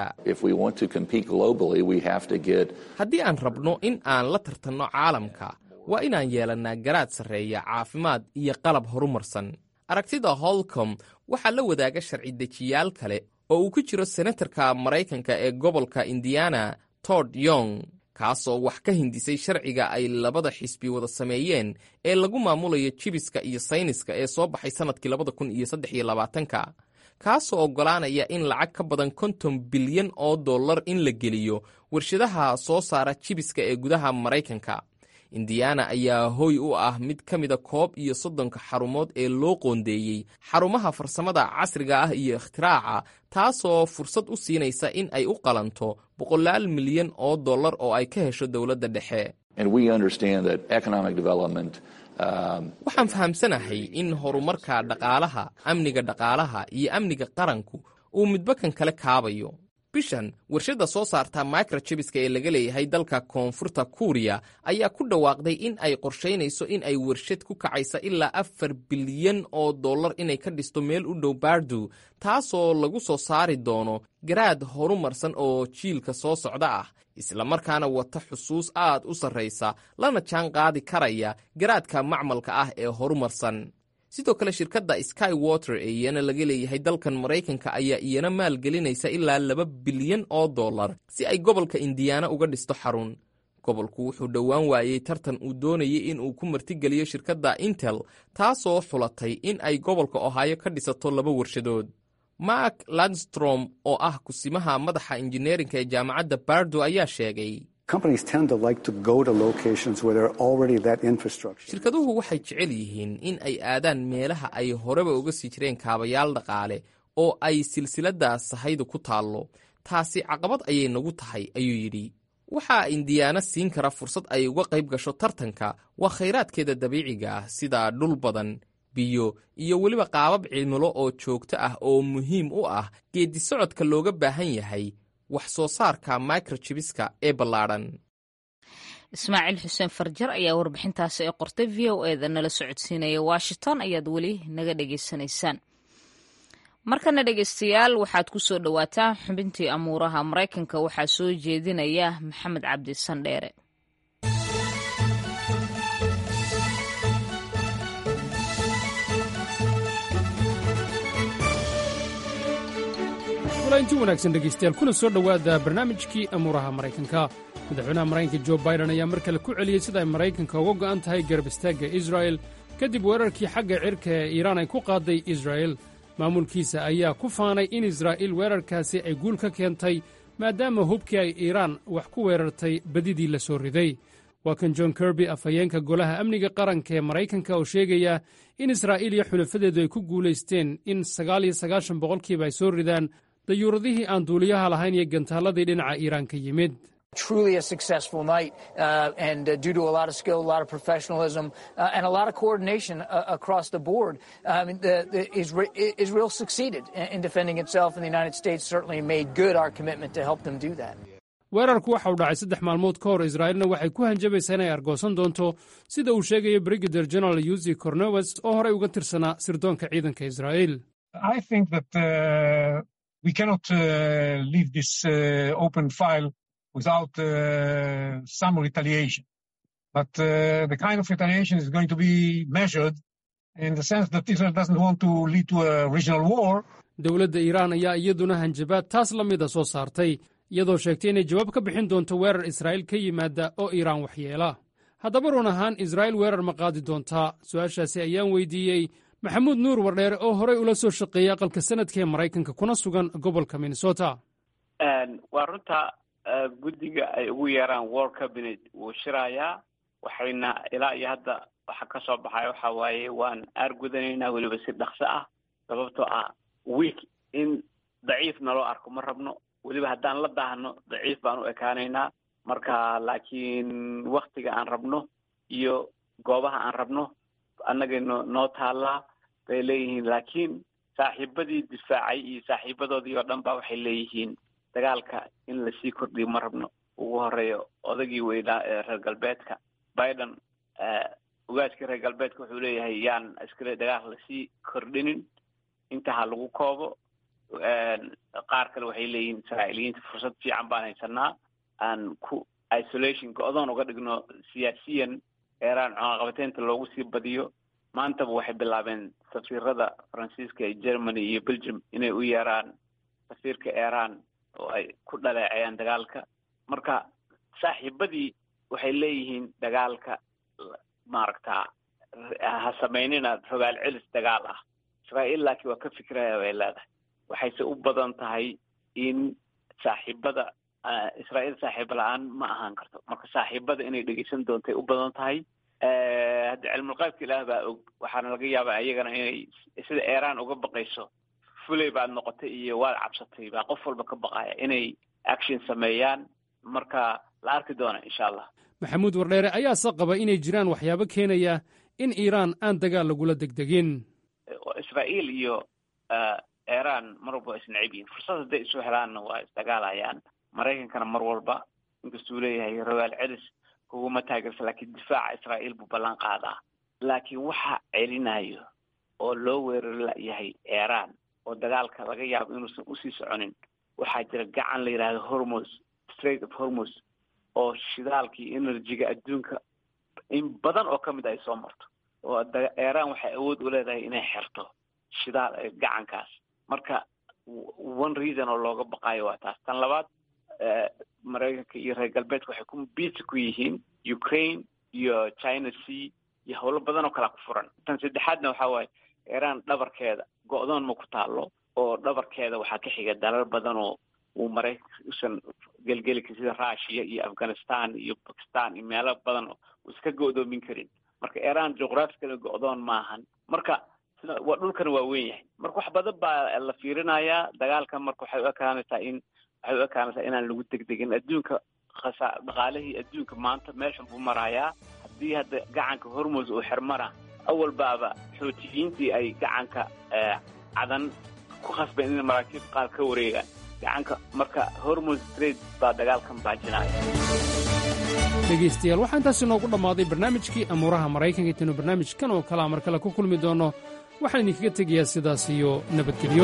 [SPEAKER 12] haddii aan rabno in aan la tartanno caalamka waa inaan yeelannaa garaad sarreeya caafimaad iyo qalab horumarsan aragtida holcom waxaa la wadaaga sharci dejiyaal kale oo uu ku jiro senatarka maraykanka ee gobolka indiana tod yong kaasoo wax ka hindisay sharciga ay labada xisbi wada sameeyeen ee lagu maamulayo jibiska iyo sayniska ee soo baxay sannadkii labada kun iyo saddex iyo labaatanka kaasoo oggolaanaya in lacag ka badan konton bilyan oo dollar in la geliyo warshadaha soo saara jibiska ee gudaha maraykanka indiana ayaa hoy u ah mid ka mida koob iyo soddonka xarumood ee loo qoondeeyey xarumaha farsamada casriga ah iyo ikhtiraaca taasoo fursad u siinaysa in ay u qalanto boqolaal milyan oo dollar oo ay ka hesho dowladda dhexe waxaan fahamsanahay in horumarka dhaqaalaha amniga dhaqaalaha iyo amniga qaranku uu midba kan kale kaabayo bishan warshadda soo saarta microjibiska ee laga leeyahay dalka koonfurta kuuriya ayaa ku dhawaaqday in ay qorshaynayso in ay warshad ku kacaysa ilaa afar bilyan oo dollar inay ka dhisto meel u dhow baardu taasoo lagu soo saari doono garaad horumarsan oo jiilka soo socda ah islamarkaana wata xusuus aad u sarraysa lana jaan qaadi karaya garaadka macmalka ah ee horumarsan sidoo kale shirkadda sky water ee iyana laga leeyahay dalkan maraykanka ayaa iyana maalgelinaysa ilaa laba bilyan oo dollar si ay gobolka indiyaana uga dhisto xarun gobolku wuxuu dhowaan waayey tartan uu doonayay in uu ku martigeliyo shirkadda intel taasoo xulatay in ay gobolka ohaayo ka dhisato laba warshadood mark landstrom oo ah kusimaha madaxa injineerinka ee jaamacadda bardo ayaa sheegay shirkaduhu waxay jecel yihiin in ay aadaan meelaha ay horeba uga sii jireen kaabayaal dhaqaale oo ay silsiladda sahaydu ku taallo taasi caqabad ayay nagu tahay ayuu yidhi waxaa indiyaana siin kara fursad ay uga qayb gasho tartanka waa khayraadkeeda dabiiciga ah sida dhul badan biyo iyo weliba qaabab cimilo oo joogto ah oo muhiim u ah geeddi socodka looga baahan yahay wax soo saarka microjibiska ee ballaadhan
[SPEAKER 2] ismaaciil xuseen farjar ayaa warbixintaasi ee qortay v o eda nala socodsiinaya washington ayaad weli naga dhegaysanaysaan markana dhegaystayaal waxaad ku soo dhowaataan xubintii amuuraha maraykanka waxaa soo jeedinaya maxamed cabdi sandheere
[SPEAKER 13] inti wanaagsan dhegaystayaal kuna soo dhowaada barnaamijkii amuuraha maraykanka madaxweynaha maraykanka jo baidan ayaa mar kale ku celiyey sida ay maraykanka uga go'an tahay garab istaagga israa'el kadib weerarkii xagga cirka ee iiraan ay ku qaadday israa'il maamulkiisa ayaa ku faanay in israa'iil weerarkaasi ay guul ka keentay maadaama hubkii ay iiraan wax ku weerartay badidii la soo riday waa kan john kirby afhayeenka golaha amniga qaranka ee maraykanka oo sheegaya in israa'iil iyo xulafadeedu ay ku guulaysteen in sagaal iyo sagaashan boqolkiiba ay soo ridaan dayuuradihii aan duuliyaha lahayn iyo gantaalladii dhinaca iiraan ka yimid
[SPEAKER 14] truly a successful night uh, and uh, due to a lot of skill, a lot of professionalism, uh, and a lot of coordination uh, across the board. I mean, the, the Isra- Israel succeeded in, in defending itself, and the United States certainly made good our commitment to help them do that.
[SPEAKER 13] weerarku waxa uu dhacay saddex maalmood ka hor israa'iilna waxay ku hanjabaysaa inay argoosan doonto sida uu sheegayo brigader general yusi cornewes oo horey uga tirsanaa sirdoonka ciidanka israa'iil
[SPEAKER 15] I think that uh, we cannot uh, leave this uh, open file without uh, some retaliation. But uh, the kind of retaliation is going to be measured in the sense that Israel doesn't want to lead to a regional war.
[SPEAKER 13] dowladda iiraan ayaa iyaduna hanjabaad taas la mida soo saartay iyadoo sheegtay inay jawaab ka bixin doonto weerar israa'iil ka yimaada oo iiraan waxyeela haddaba run ahaan israa'iil weerar ma qaadi doontaa su'aashaasi ayaan weydiiyey maxamuud nuur wardheere oo horey ula soo shaqeeyay aqalka sanadka ee maraykanka kuna sugan gobolka minnesota
[SPEAKER 16] waa runta guddiga ay ugu yeeraan world cabinet wuu shirayaa waxayna ilaa iyo hadda waxa ka soo baxaya waxa waaye waan aargudanaynaa weliba si dhaqso ah sababtoo ah week in daciif naloo arko ma rabno weliba haddaan la daahno daciif baan u ekaanaynaa marka laakiin waktiga aan rabno iyo goobaha aan rabno annaga no noo taallaa bay leeyihiin laakiin saaxiibadii difaacay iyo saaxiibadoodii oo dhan ba waxay leeyihiin dagaalka in lasii kordhiyo ma rabno ugu horeeyo odagii weynaa ee reer galbeedka biden ogaadkii reer galbeedka wuxuu leeyahay yaan iskale dagaal lasii kordhinin inta ha lagu koobo qaar kale waxay leeyihiin israa'iiliyiinta fursad fiican baan haysanaa aan ku isolation go-doon uga dhigno siyaasiyan eeraan cunaqabateynta loogu sii badiyo maantaba waxay bilaabeen safiirada faransiiska ee germany iyo belgium inay u yeeraan safiirka iran oo ay ku dhaleecayaan dagaalka marka saaxiibadii waxay leeyihiin dagaalka maaragta ha samaynina rogaal celis dagaal ah israa'iil laakiin waa ka fikiraya bay leedahay waxayse u badan tahay in saaxiibada israa'iil saaxiiba la-aan ma ahaan karto marka saaxiibada inay dhegeysan doontay u badan tahay hadda cilmulqaybka ilaah baa og waxaana laga yaabaa iyagana inay sida iran uga baqayso fuley baad noqotay iyo waad cabsatay baa qof walba ka baqaya inay action sameeyaan marka la arki doona insha allah
[SPEAKER 13] maxamuud wardheere ayaase qaba inay jiraan waxyaabo keenaya in iiraan aan dagaal lagula degdegin
[SPEAKER 16] israa'iil iyo iran mar walba waa isnacib yihin fursad hadday isu helaanna waa isdagaalayaan maraykankana mar walba inkastuu leeyahay rogaal celis kuguma taageersa laakiin difaaca israa'iil buu ballan qaadaa laakiin waxa celinayo oo loo weerari layahay iran oo dagaalka laga yaabo inuusan usii soconin waxaa jira gacan la yidhahdo hormos straight of hormos oo shidaalkii energyga adduunka in badan oo ka mid ay soo marto oo iran waxay awood u leedahay inay xirto shidaal gacankaas marka one reason oo looga baqaayo waa taas tan labaad maraykanka iyo reer galbeedka waxay ku biisi ku yihiin ukraine iyo china sea iyo howlo badan oo kalea ku furan tan saddexaadna waxa waaye iran dhabarkeeda go-doon ma ku taalo oo dhabarkeeda waxaa ka xiga dalal badan oo uu maraykanka usan gelgeli karin sida russia iyo afghanistan iyo bakistan iyo meelo badan oo uu iska go-doomin karin marka iran juqraafikada go-doon maahan marka waa dhulkana waa weyn yahay marka wax badan baa la fiirinayaa dagaalka marka waxay u ekaanaysaa in waxay u ekaanaysaa inaan lagu degdegin adduunka khasa dhaqaalihii adduunka maanta meeshan buu marayaa haddii hadda gacanka hormos uu xirmana awal baaba xootiyiintii ay gacanka cadan ku khasbeen in maraakiib qaar ka wareegaan gacanka marka hormos trade baa dagaalkan baajinaya
[SPEAKER 13] dhegaystayaal waxaa intaasi noogu dhammaaday barnaamijkii amuuraha maraykanka intaynu barnaamijkan oo kalea mar kale ku kulmi doonno waxaan idinkaga tegayaa sidaas iyo nabadgelyo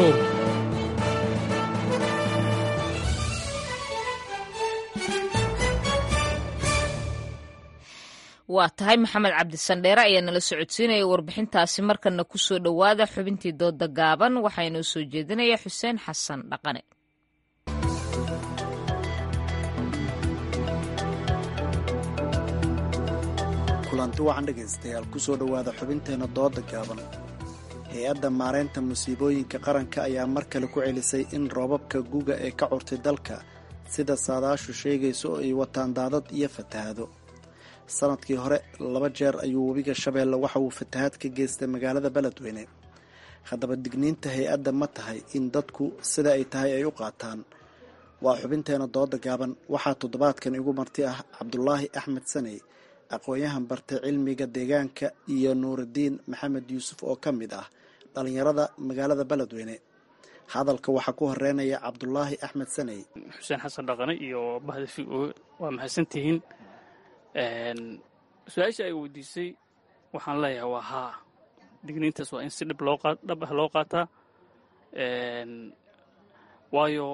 [SPEAKER 2] waa tahay maxamed cabdisandheere ayaa nala socodsiinaya warbixintaasi markana ku soo dhowaada xubintii dooda gaaban waxaa inoo soo jeedinaya xuseen xasan dhaqane
[SPEAKER 17] kulanti wacan dhegaystayaal ku soo dhowaada xubinteenna dooda gaaban hay-adda maareynta musiibooyinka qaranka ayaa mar kale ku celisay in roobabka guga ee ka curtay dalka sida saadaashu sheegayso oo ay wataan daadad iyo fatahaado sanadkii hore laba jeer ayuu webiga shabeelle waxa uu fatahaad ka geystay magaalada beledweyne haddaba digniinta hay-adda ma tahay in dadku sida ay tahay ay u qaataan waa xubinteena dooda gaaban waxaa toddobaadkan igu marti ah cabdulaahi axmed saney aqoon-yahan bartay cilmiga deegaanka iyo nuuridiin maxamed yuusuf oo ka mid ah dhallinyarada magaalada beledweyne hadalka waxaa ku horeynaya cabdulaahi axmed saney
[SPEAKER 18] xuseen xasan dhaqane iyo bahda v o waa mahadsantihiin su-aasha ay weydiisay waxaan leeyahay waa haa digniintaas waa in si dhib loo dhab ah loo qaataa waayo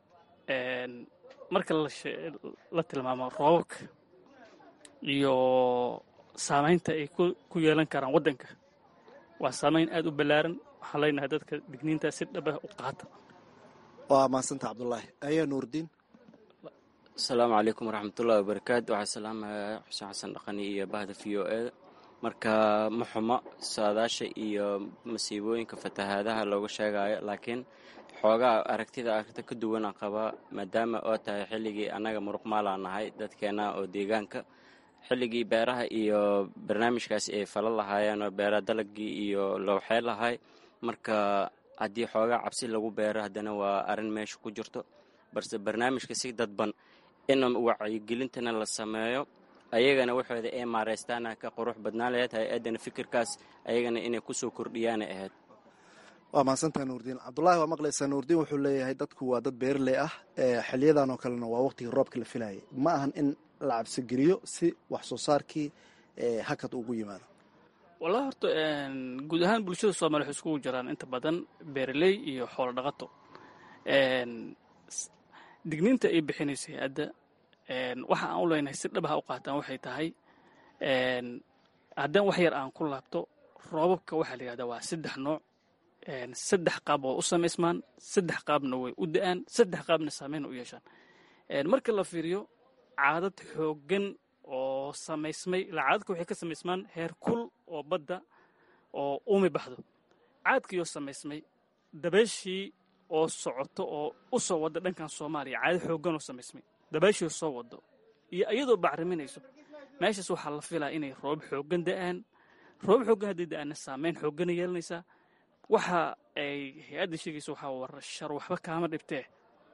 [SPEAKER 18] marka la tilmaamo roobabka iyo saamaynta ay ku yeelan karaan waddanka waa saamayn aad u ballaaran waxaan leenahay dadka digniintaas si dhab ah u qaata
[SPEAKER 17] waa mahadsanta cabdulaahi ayaa nuurdiin
[SPEAKER 19] asalaamu calaykum waraxmatullahi wabarakaatu waxaa salaamaya xuseen xasan dhaqani iyo bahda v o e marka ma xumo saadaasha iyo masiibooyinka fatahaadaha looga sheegayo laakiin xoogaa aragtida aragta ka duwanaan qabaa maadaama oo tahay xilligii annaga muruqmaalaa nahay dadkeenna oo deegaanka xilligii beeraha iyo barnaamijkaasi ay fala lahaayeen oo beera dalagii iyo lowxee lahay marka haddii xoogaa cabsi lagu beero haddana waa arrin meesha ku jirto balse barnaamijka si dadban in wacyigelintana la sameeyo ayagana waxooda ay maaraystaana ka qurux badnaan laheyd hay-addana fikirkaas ayagana inay kusoo kordhiyaana ahayd
[SPEAKER 17] waa mahadsantaha nuurdiin cabdulaahi waa maqlaysaa nuurdiin wuxuu leeyahay dadku waa dad beerley ah xiliyadan oo kalena waa waqtigii roobka la filayay ma ahan in la cabsigeliyo si wax soo saarkii hakad ugu yimaado
[SPEAKER 18] wallahi horta guud ahaan bulshada soomaliya waxay iskugu jiraan inta badan beeraley iyo xoolo dhaqato digniinta ay bixinaysa hay-adda waxa aan u leenahay si dhabaha u qaataan waxay tahay haddaan wax yar aan ku laabto roobabka waxaa la yidhahdaa waa saddex nooc saddex qaab oo u samaysmaan saddex qaabna way u da-aan saddex qaabna saameyn u yeeshaan marka la fiiriyo caadad xooggan oo samaysmay ilaa caadadka waxay ka samaysmaan heer kul oo badda oo uumi baxdo caadkiioo samaysmay dabeeshii oo socoto oo u soo wadda dhankan soomaaliya caado xooggan oo samaysmay dabeeshii soo waddo iyo iyadoo bacriminayso meeshaas waxaa la filaa inay roob xooggan da'aan roob xooggan hadday da'aanna saameyn xooggana yeelanaysaa waxa ay hay-adda sheegaysa waxaa war shar waxba kaama dhibtee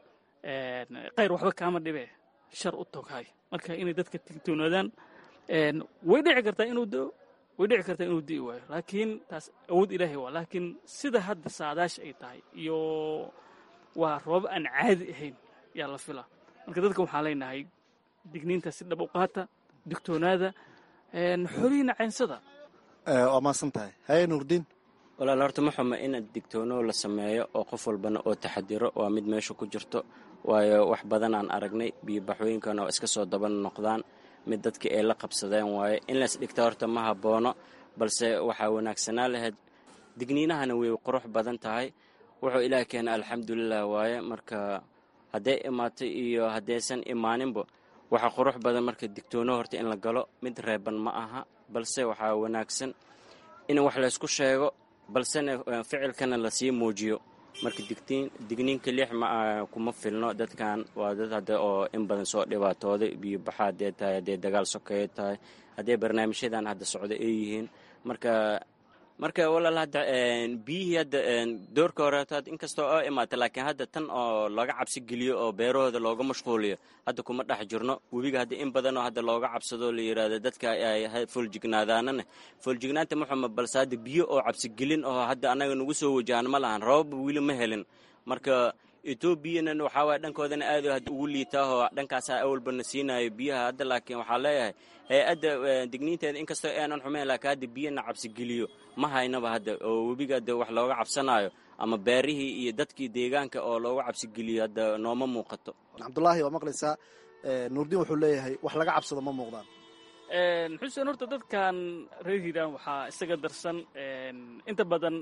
[SPEAKER 18] qayr waxba kaama dhibee shar u toghay marka inay dadka tigtoonaadaan way dhici kartaa inuu da'o way dhici kartaa inuu di'i waayo laakiin taas awood ilaahay waa laakiin sida hadda saadaasha ay tahay iyo waa roob aan caadi ahayn yaa la filaa marka dadka waxaan leenahay digniinta si dhab u qaata digtoonaada xolihiina caynsada
[SPEAKER 17] waa maasan tahay haye nuurdiin
[SPEAKER 19] walaal horta ma xumo in digtoono la sameeyo oo qof walbana oo taxadiro waa mid meesha ku jirto waayo wax badan aan aragnay biyobaxooyinkana oo iska soo daba noqdaan mid dadkii ay la qabsadeen waaye in lays dhigta horta ma haboono balse waxaa wanaagsanaa lahayd digniinahana way qurux badan tahay wuxuu ilaah keena alxamdulilah waaye marka hadday imaato iyo haddaysan imaaninba waxaa qurux badan marka digtoono horta in la galo mid reeban ma aha balse waxaa wanaagsan in wax laysku sheego balsena ficilkana lasii muujiyo marka digniinka lix ma kuma filno dadkan waa dad hadda oo in badan soo dhibaatooday biyobaxa haddee tahay hadday dagaal sokeeyo tahay hadday barnaamijyadan hadda socdo ay yihiin marka marka walaal hadda biyihii hadda doorka horeetaad inkastoo oo imaata laakiin hadda tan oo laga cabsi geliyo oo beerahooda looga mashquuliyo hadda kuma dhex jirno webiga hadda in badanoo hadda looga cabsado la yidhaahdo dadka ay fooljignaadanana foollignaanta muxuma balse hadda biyo oo cabsigelin oo hadda annaga nagu soo wajahan ma lahan rababa weli ma helin marka etoobiyana waxaa waaya dhankoodana aad hadda ugu liitaahoo dhankaasaa awalbana siinayo biyaha hadda laakiin waxaa leeyahay hay-adda digniinteeda inkastoo aanan xumayn laakiin hadda biyana cabsigeliyo ma haynaba hadda oo webiga hadda wax looga cabsanayo ama beerihii iyo dadkii deegaanka oo looga cabsigeliyo hadda nooma muuqato
[SPEAKER 17] cabdulaahi waa maqlaysaa nuurdiin wuxuu leeyahay wax laga cabsado ma muuqdaan
[SPEAKER 18] xuseen horta dadkan reer hiiraan waxaa isaga darsan inta badan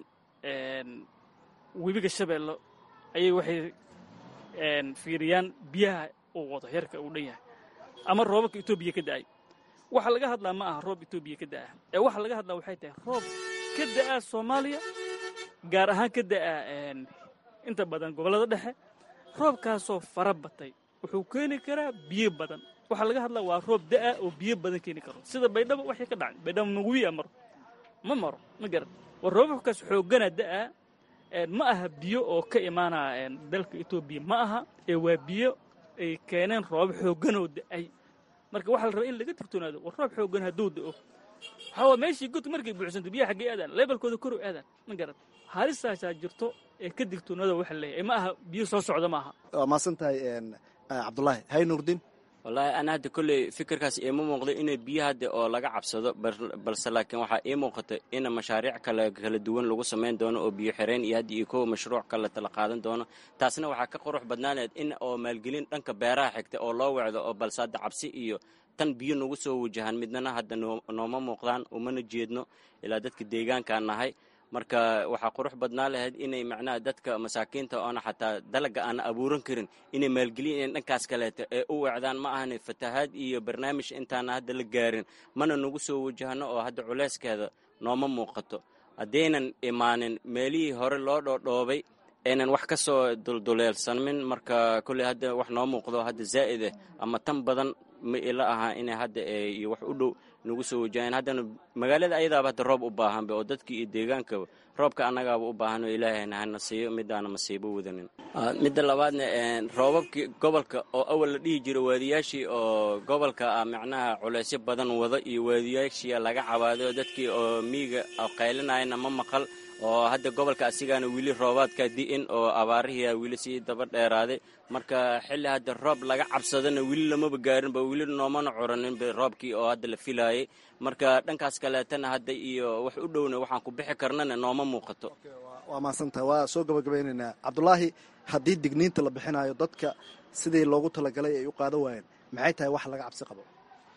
[SPEAKER 18] webiga shabeello ayay waxay fiiriyaan biyaha uu wado heerka uu dhan yahay ama roobabka etoobiya ka da'ay waxa laga hadlaa ma aha roob etoobiya ka da'a ee waxa laga hadlaa waxay tahay roob ka da'a soomaaliya gaar ahaan ka da'a inta badan gobollada dhexe roobkaasoo fara batay wuxuu keeni karaa biyo badan waxaa laga hadlaa waa roob da'a oo biyo badan keeni karo sida baydhabo waxay ka dhacay baydhabo maguwiya maro ma maro ma garan war roobabkaas xooggana da'a ma aha biyo oo ka imaanaya dalka etoobiya ma aha ee waa biyo ay keeneen roob xoogganoo da'ay marka waxaa la rabaa in laga digtoonaado war roob xooggan hadduu da'o waxaa waa meeshii godka markay buuxsanto biyaha xaggee aadaan leebelkooda kor u aadaan ma garan halisaasaa jirto ee ka digtoonaada waxa leeyahay ma aha biyo soo socda ma aha
[SPEAKER 17] waa maasan tahay cabdulaahi hay nuurdin
[SPEAKER 19] wallaahi ana hadda kolley fikirkaas iima muuqdo inay biyo hadda oo laga cabsado balse laakiin waxaa ii muuqata in mashaariic kale kala duwan lagu samayn doono oo biyo xireen iyo hadda iyo kowa mashruuc kale tala qaadan doono taasna waxaa ka qurux badnaaneed in oo maalgelin dhanka beeraha xigta oo loo wacdo oo balse hadda cabsi iyo tan biyo nagu soo wajahaan midnana hadda nooma muuqdaan umana jeedno ilaa dadka deegaankaan nahay marka waxaa qurux badnaa lahayd inay macnaha dadka masaakiinta oona xataa dalaga aan abuuran karin inay maalgeliyeen dhankaas kaleeto ee u wacdaan ma ahani fatahaad iyo barnaamij intaana hadda la gaarin mana nagu soo wajahno oo hadda culeyskeeda nooma muuqato haddaynan imaanin meelihii hore loo dhoodhoobay aynan wax ka soo dulduleelsamin marka kolley hadda wax noo muuqdo hadda zaa'id ah ama tan badan ma ila aha inay hadda iyo wax u dhow nagu soo wajaheen haddana magaalada ayadaaba hadda roob u baahanba oo dadkii iyo deegaankaba roobka annagaaba u baahan oo ilaahayna hana siiyo midaana masiibo wadanin midda labaadna roobabkii gobolka oo awal la dhihi jiro waadiyaashii oo gobolka ah macnaha culeysyo badan wada iyo waadiyaashii laga cabaaday oo dadkii oo miiga qaylinayana ma maqal oo hadda gobolka asigaana weli roobaadka di'in oo abaarihiia weli sii daba dheeraaday marka xilli hadda roob laga cabsadana weli lamaba gaarinba weli noomana curaninba roobkii oo hadda la filaayay marka dhankaas kaleetana hadda iyo wax u dhowna waxaan ku bixi karnana nooma muuqato
[SPEAKER 17] waa mahadsantaha waa soo gabagabaynaynaa cabdulaahi haddii digniinta la bixinayo dadka sidii loogu talagalay ay u qaadan waayeen maxay tahay wax laga cabsi qabo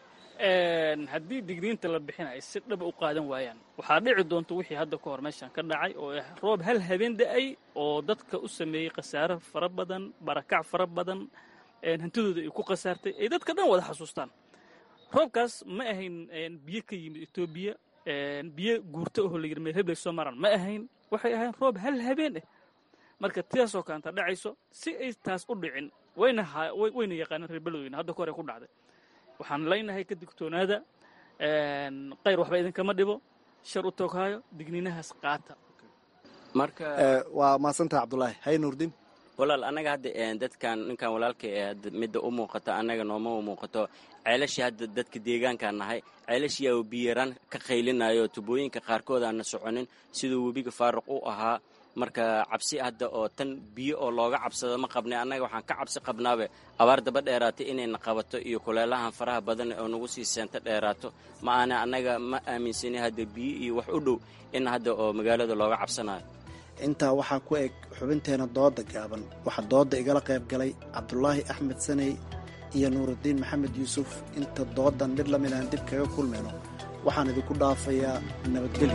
[SPEAKER 18] haddii digniinta la bixinayo si dhaba u qaadan waayaan waxaa dhici doonta wixii hadda ka hor meeshan ka dhacay oo ah roob hal habeen da'ay oo dadka u sameeyey khasaaro fara badan barakac fara badan hantidooda ay ku khasaartay ay dadka dhan wada xasuustaan roobkaas ma ahayn biyo ka yimid etoobiya biyo guurto oo la yidhi meelheblay soo maraan ma ahayn waxay ahayn roob hal habeen ah marka tidaasoo kaanta dhacayso si ay taas u dhicin wayna wayna yaqaaneen reer beledweyne hadda ka hore ku dhacday waxaan leynahay ka digtoonaada qayr waxba idinkama dhibo shar u tooghaayo digniinahaas qaata
[SPEAKER 19] marka
[SPEAKER 17] waa mahadsantaha cabdulaahi hay nuurdin
[SPEAKER 19] walaal annaga hadda dadkan ninkan walaalka ee hadda midda u muuqata annaga nooma u muuqato ceelashii hadda dadka deegaankaan nahay ceelashiyaa biyaraan ka qaylinayo tubooyinka qaarkood aana soconin siduu webiga faaruq u ahaa marka cabsi hadda oo tan biyo oo looga cabsado ma qabnay annaga waxaan ka cabsi qabnaabe abaar daba dheeraatay inayna qabato iyo kuleelahan faraha badan oo nagu sii seento dheeraato ma aana annaga ma aaminsani hadda biyo iyo wax u dhow in hadda oo magaalada looga cabsanayo
[SPEAKER 17] intaa waxaa ku eg xubinteena dooda gaaban waxaa dooda igala qayb galay cabdulaahi axmed saney iyo nuurudiin maxamed yuusuf inta doodan mid lamid aan dib kaga kulmayno waxaan idinku dhaafayaa nabadgelyo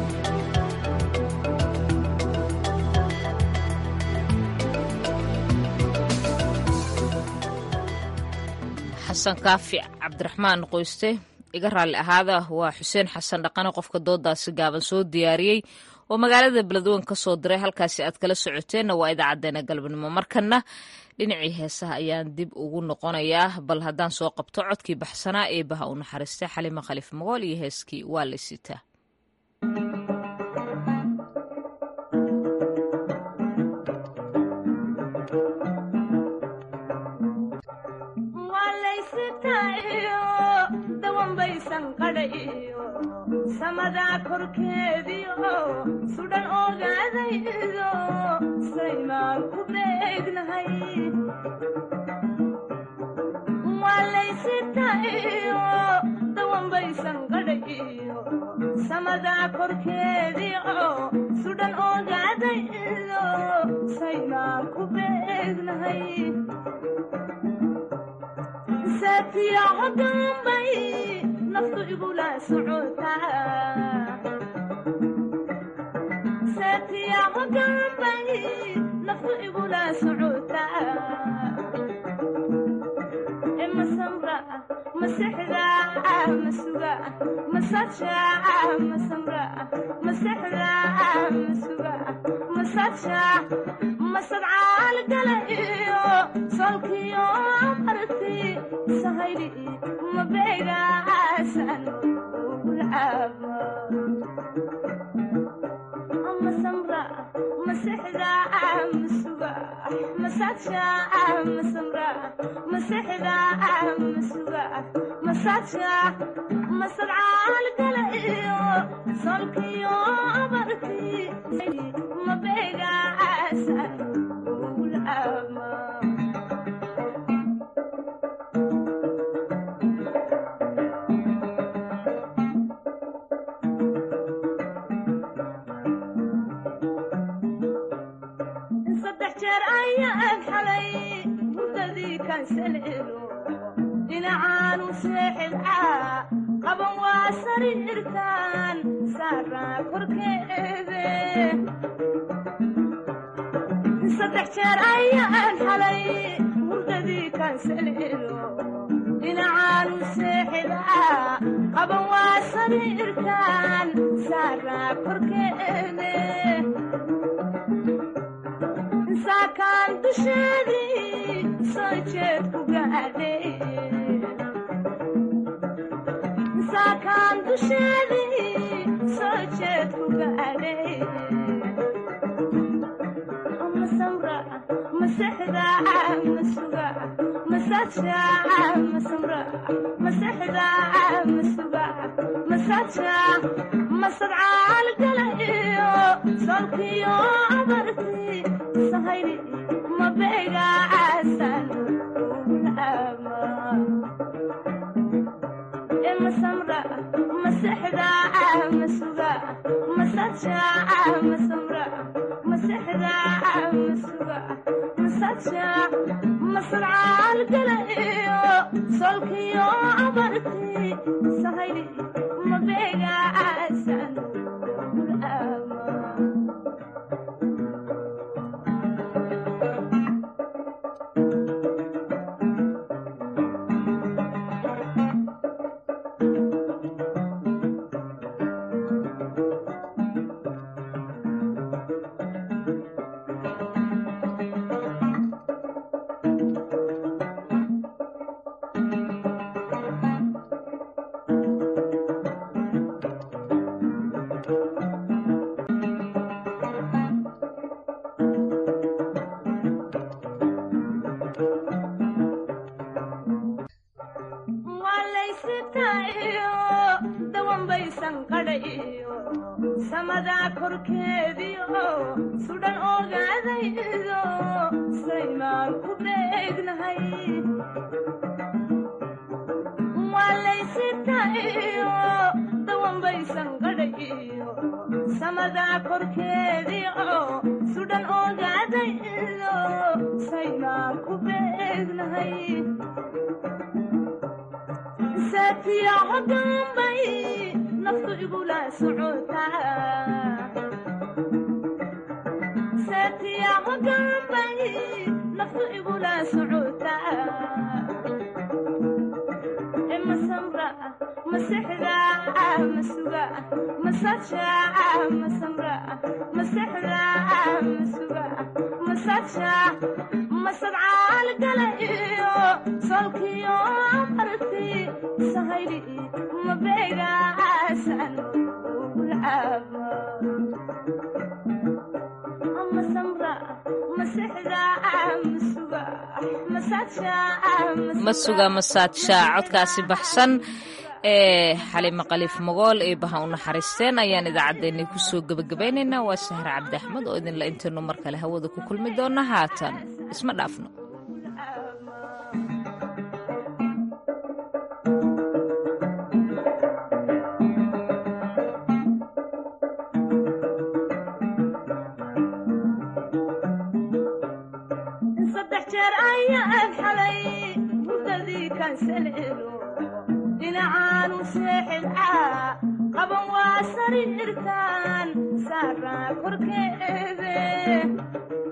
[SPEAKER 2] xasan kaafi cabdiraxmaan qoyste iga raalli ahaada waa xuseen xasan dhaqane qofka doodaasi gaaban soo diyaariyey oo magaalada beledweyne ka soo diray halkaasi aad kala socoteenna waa idaacadeena galabnimo markana dhinacii heesaha ayaan dib ugu noqonayaa bal haddaan soo qabto codkii baxsanaa ee baha u naxariistay xalima khaliif magool iyo heeskii waa la sitaa
[SPEAKER 20] samadaa korkeediio sudhan ogaadaydo saymaan ku beegnahay waalaysitayo dawanbaysan qadhayo samadaa korkeediio sudhan ogaadaydo saymaan ku beegnahay saatiyaco dambay naftu igula socotasaatiyaco dambay naftu igula socotaa masamra masexda masuga masaja masamra masexda masuga masaja masadcaal gala iyo solkiyo marti sahayli mabega asan ugulcaaba masamra masexda masuga masaja masamra masexda masuga masaja masadcaal gala iyo solkiyo marti mabega asan ugulcaaba saddex jeer ayaan xalay hurdadii kansalelo dhinacaanu seexibcaa qaban waa sariirtaan saaraa korkeede saddex jeer ayaan xalay hurdadii kansalelo dhinacaanu seexibcaa qaban waa sariirtaan saaraa korkeede saakaan dusheedii soo jeed ku gaadhay saakaan dusheedii soo jeed ku gaadhay masamra masexda masuga masaja masamra masexda masuga masaja masadcaal gala iyo solkiyo abarti sahayli mabega asan ugulcaaba masamra masexda masuga masaja masamra masexda masuga masaja masadcaal gala iyo solkiyo abarti sahayli mabega asan ugulcaaba waalaysitaiyo dawanbaysan qadhayo samadaa korkeediyo sudhan ogaadaydo saymaan ku beegnahay waalaysitaiyo dawanbaysan qadhayo samadaa korkeediyo sudhan ogaadaydo saymaan ku beegnahay saatiyaco dambay naftu igula socotaa saatiyaco dambay naftu igula socotaa e masamra masexda masuga masaja masamra masexda masuga masaja masadcaal gala iyo solkiyo marti sahayli mabega asan ugulcaaba masamra masexda masuga masaja
[SPEAKER 2] masuga masaadsha codkaasi baxsan ee xalimo khaliif mogool ee baha u naxariisteen ayaan idaacaddeenni kusoo gebagabaynaynaa waa sahar cabdi axmed oo idinla intaynu mar kale hawada ku kulmi doonna haatan isma dhaafno
[SPEAKER 20] saddex jeer ayaan xalay hurdadii kansalelo dhinacaanu seexibcaa qaban waa sariirtaan saaraa korkeede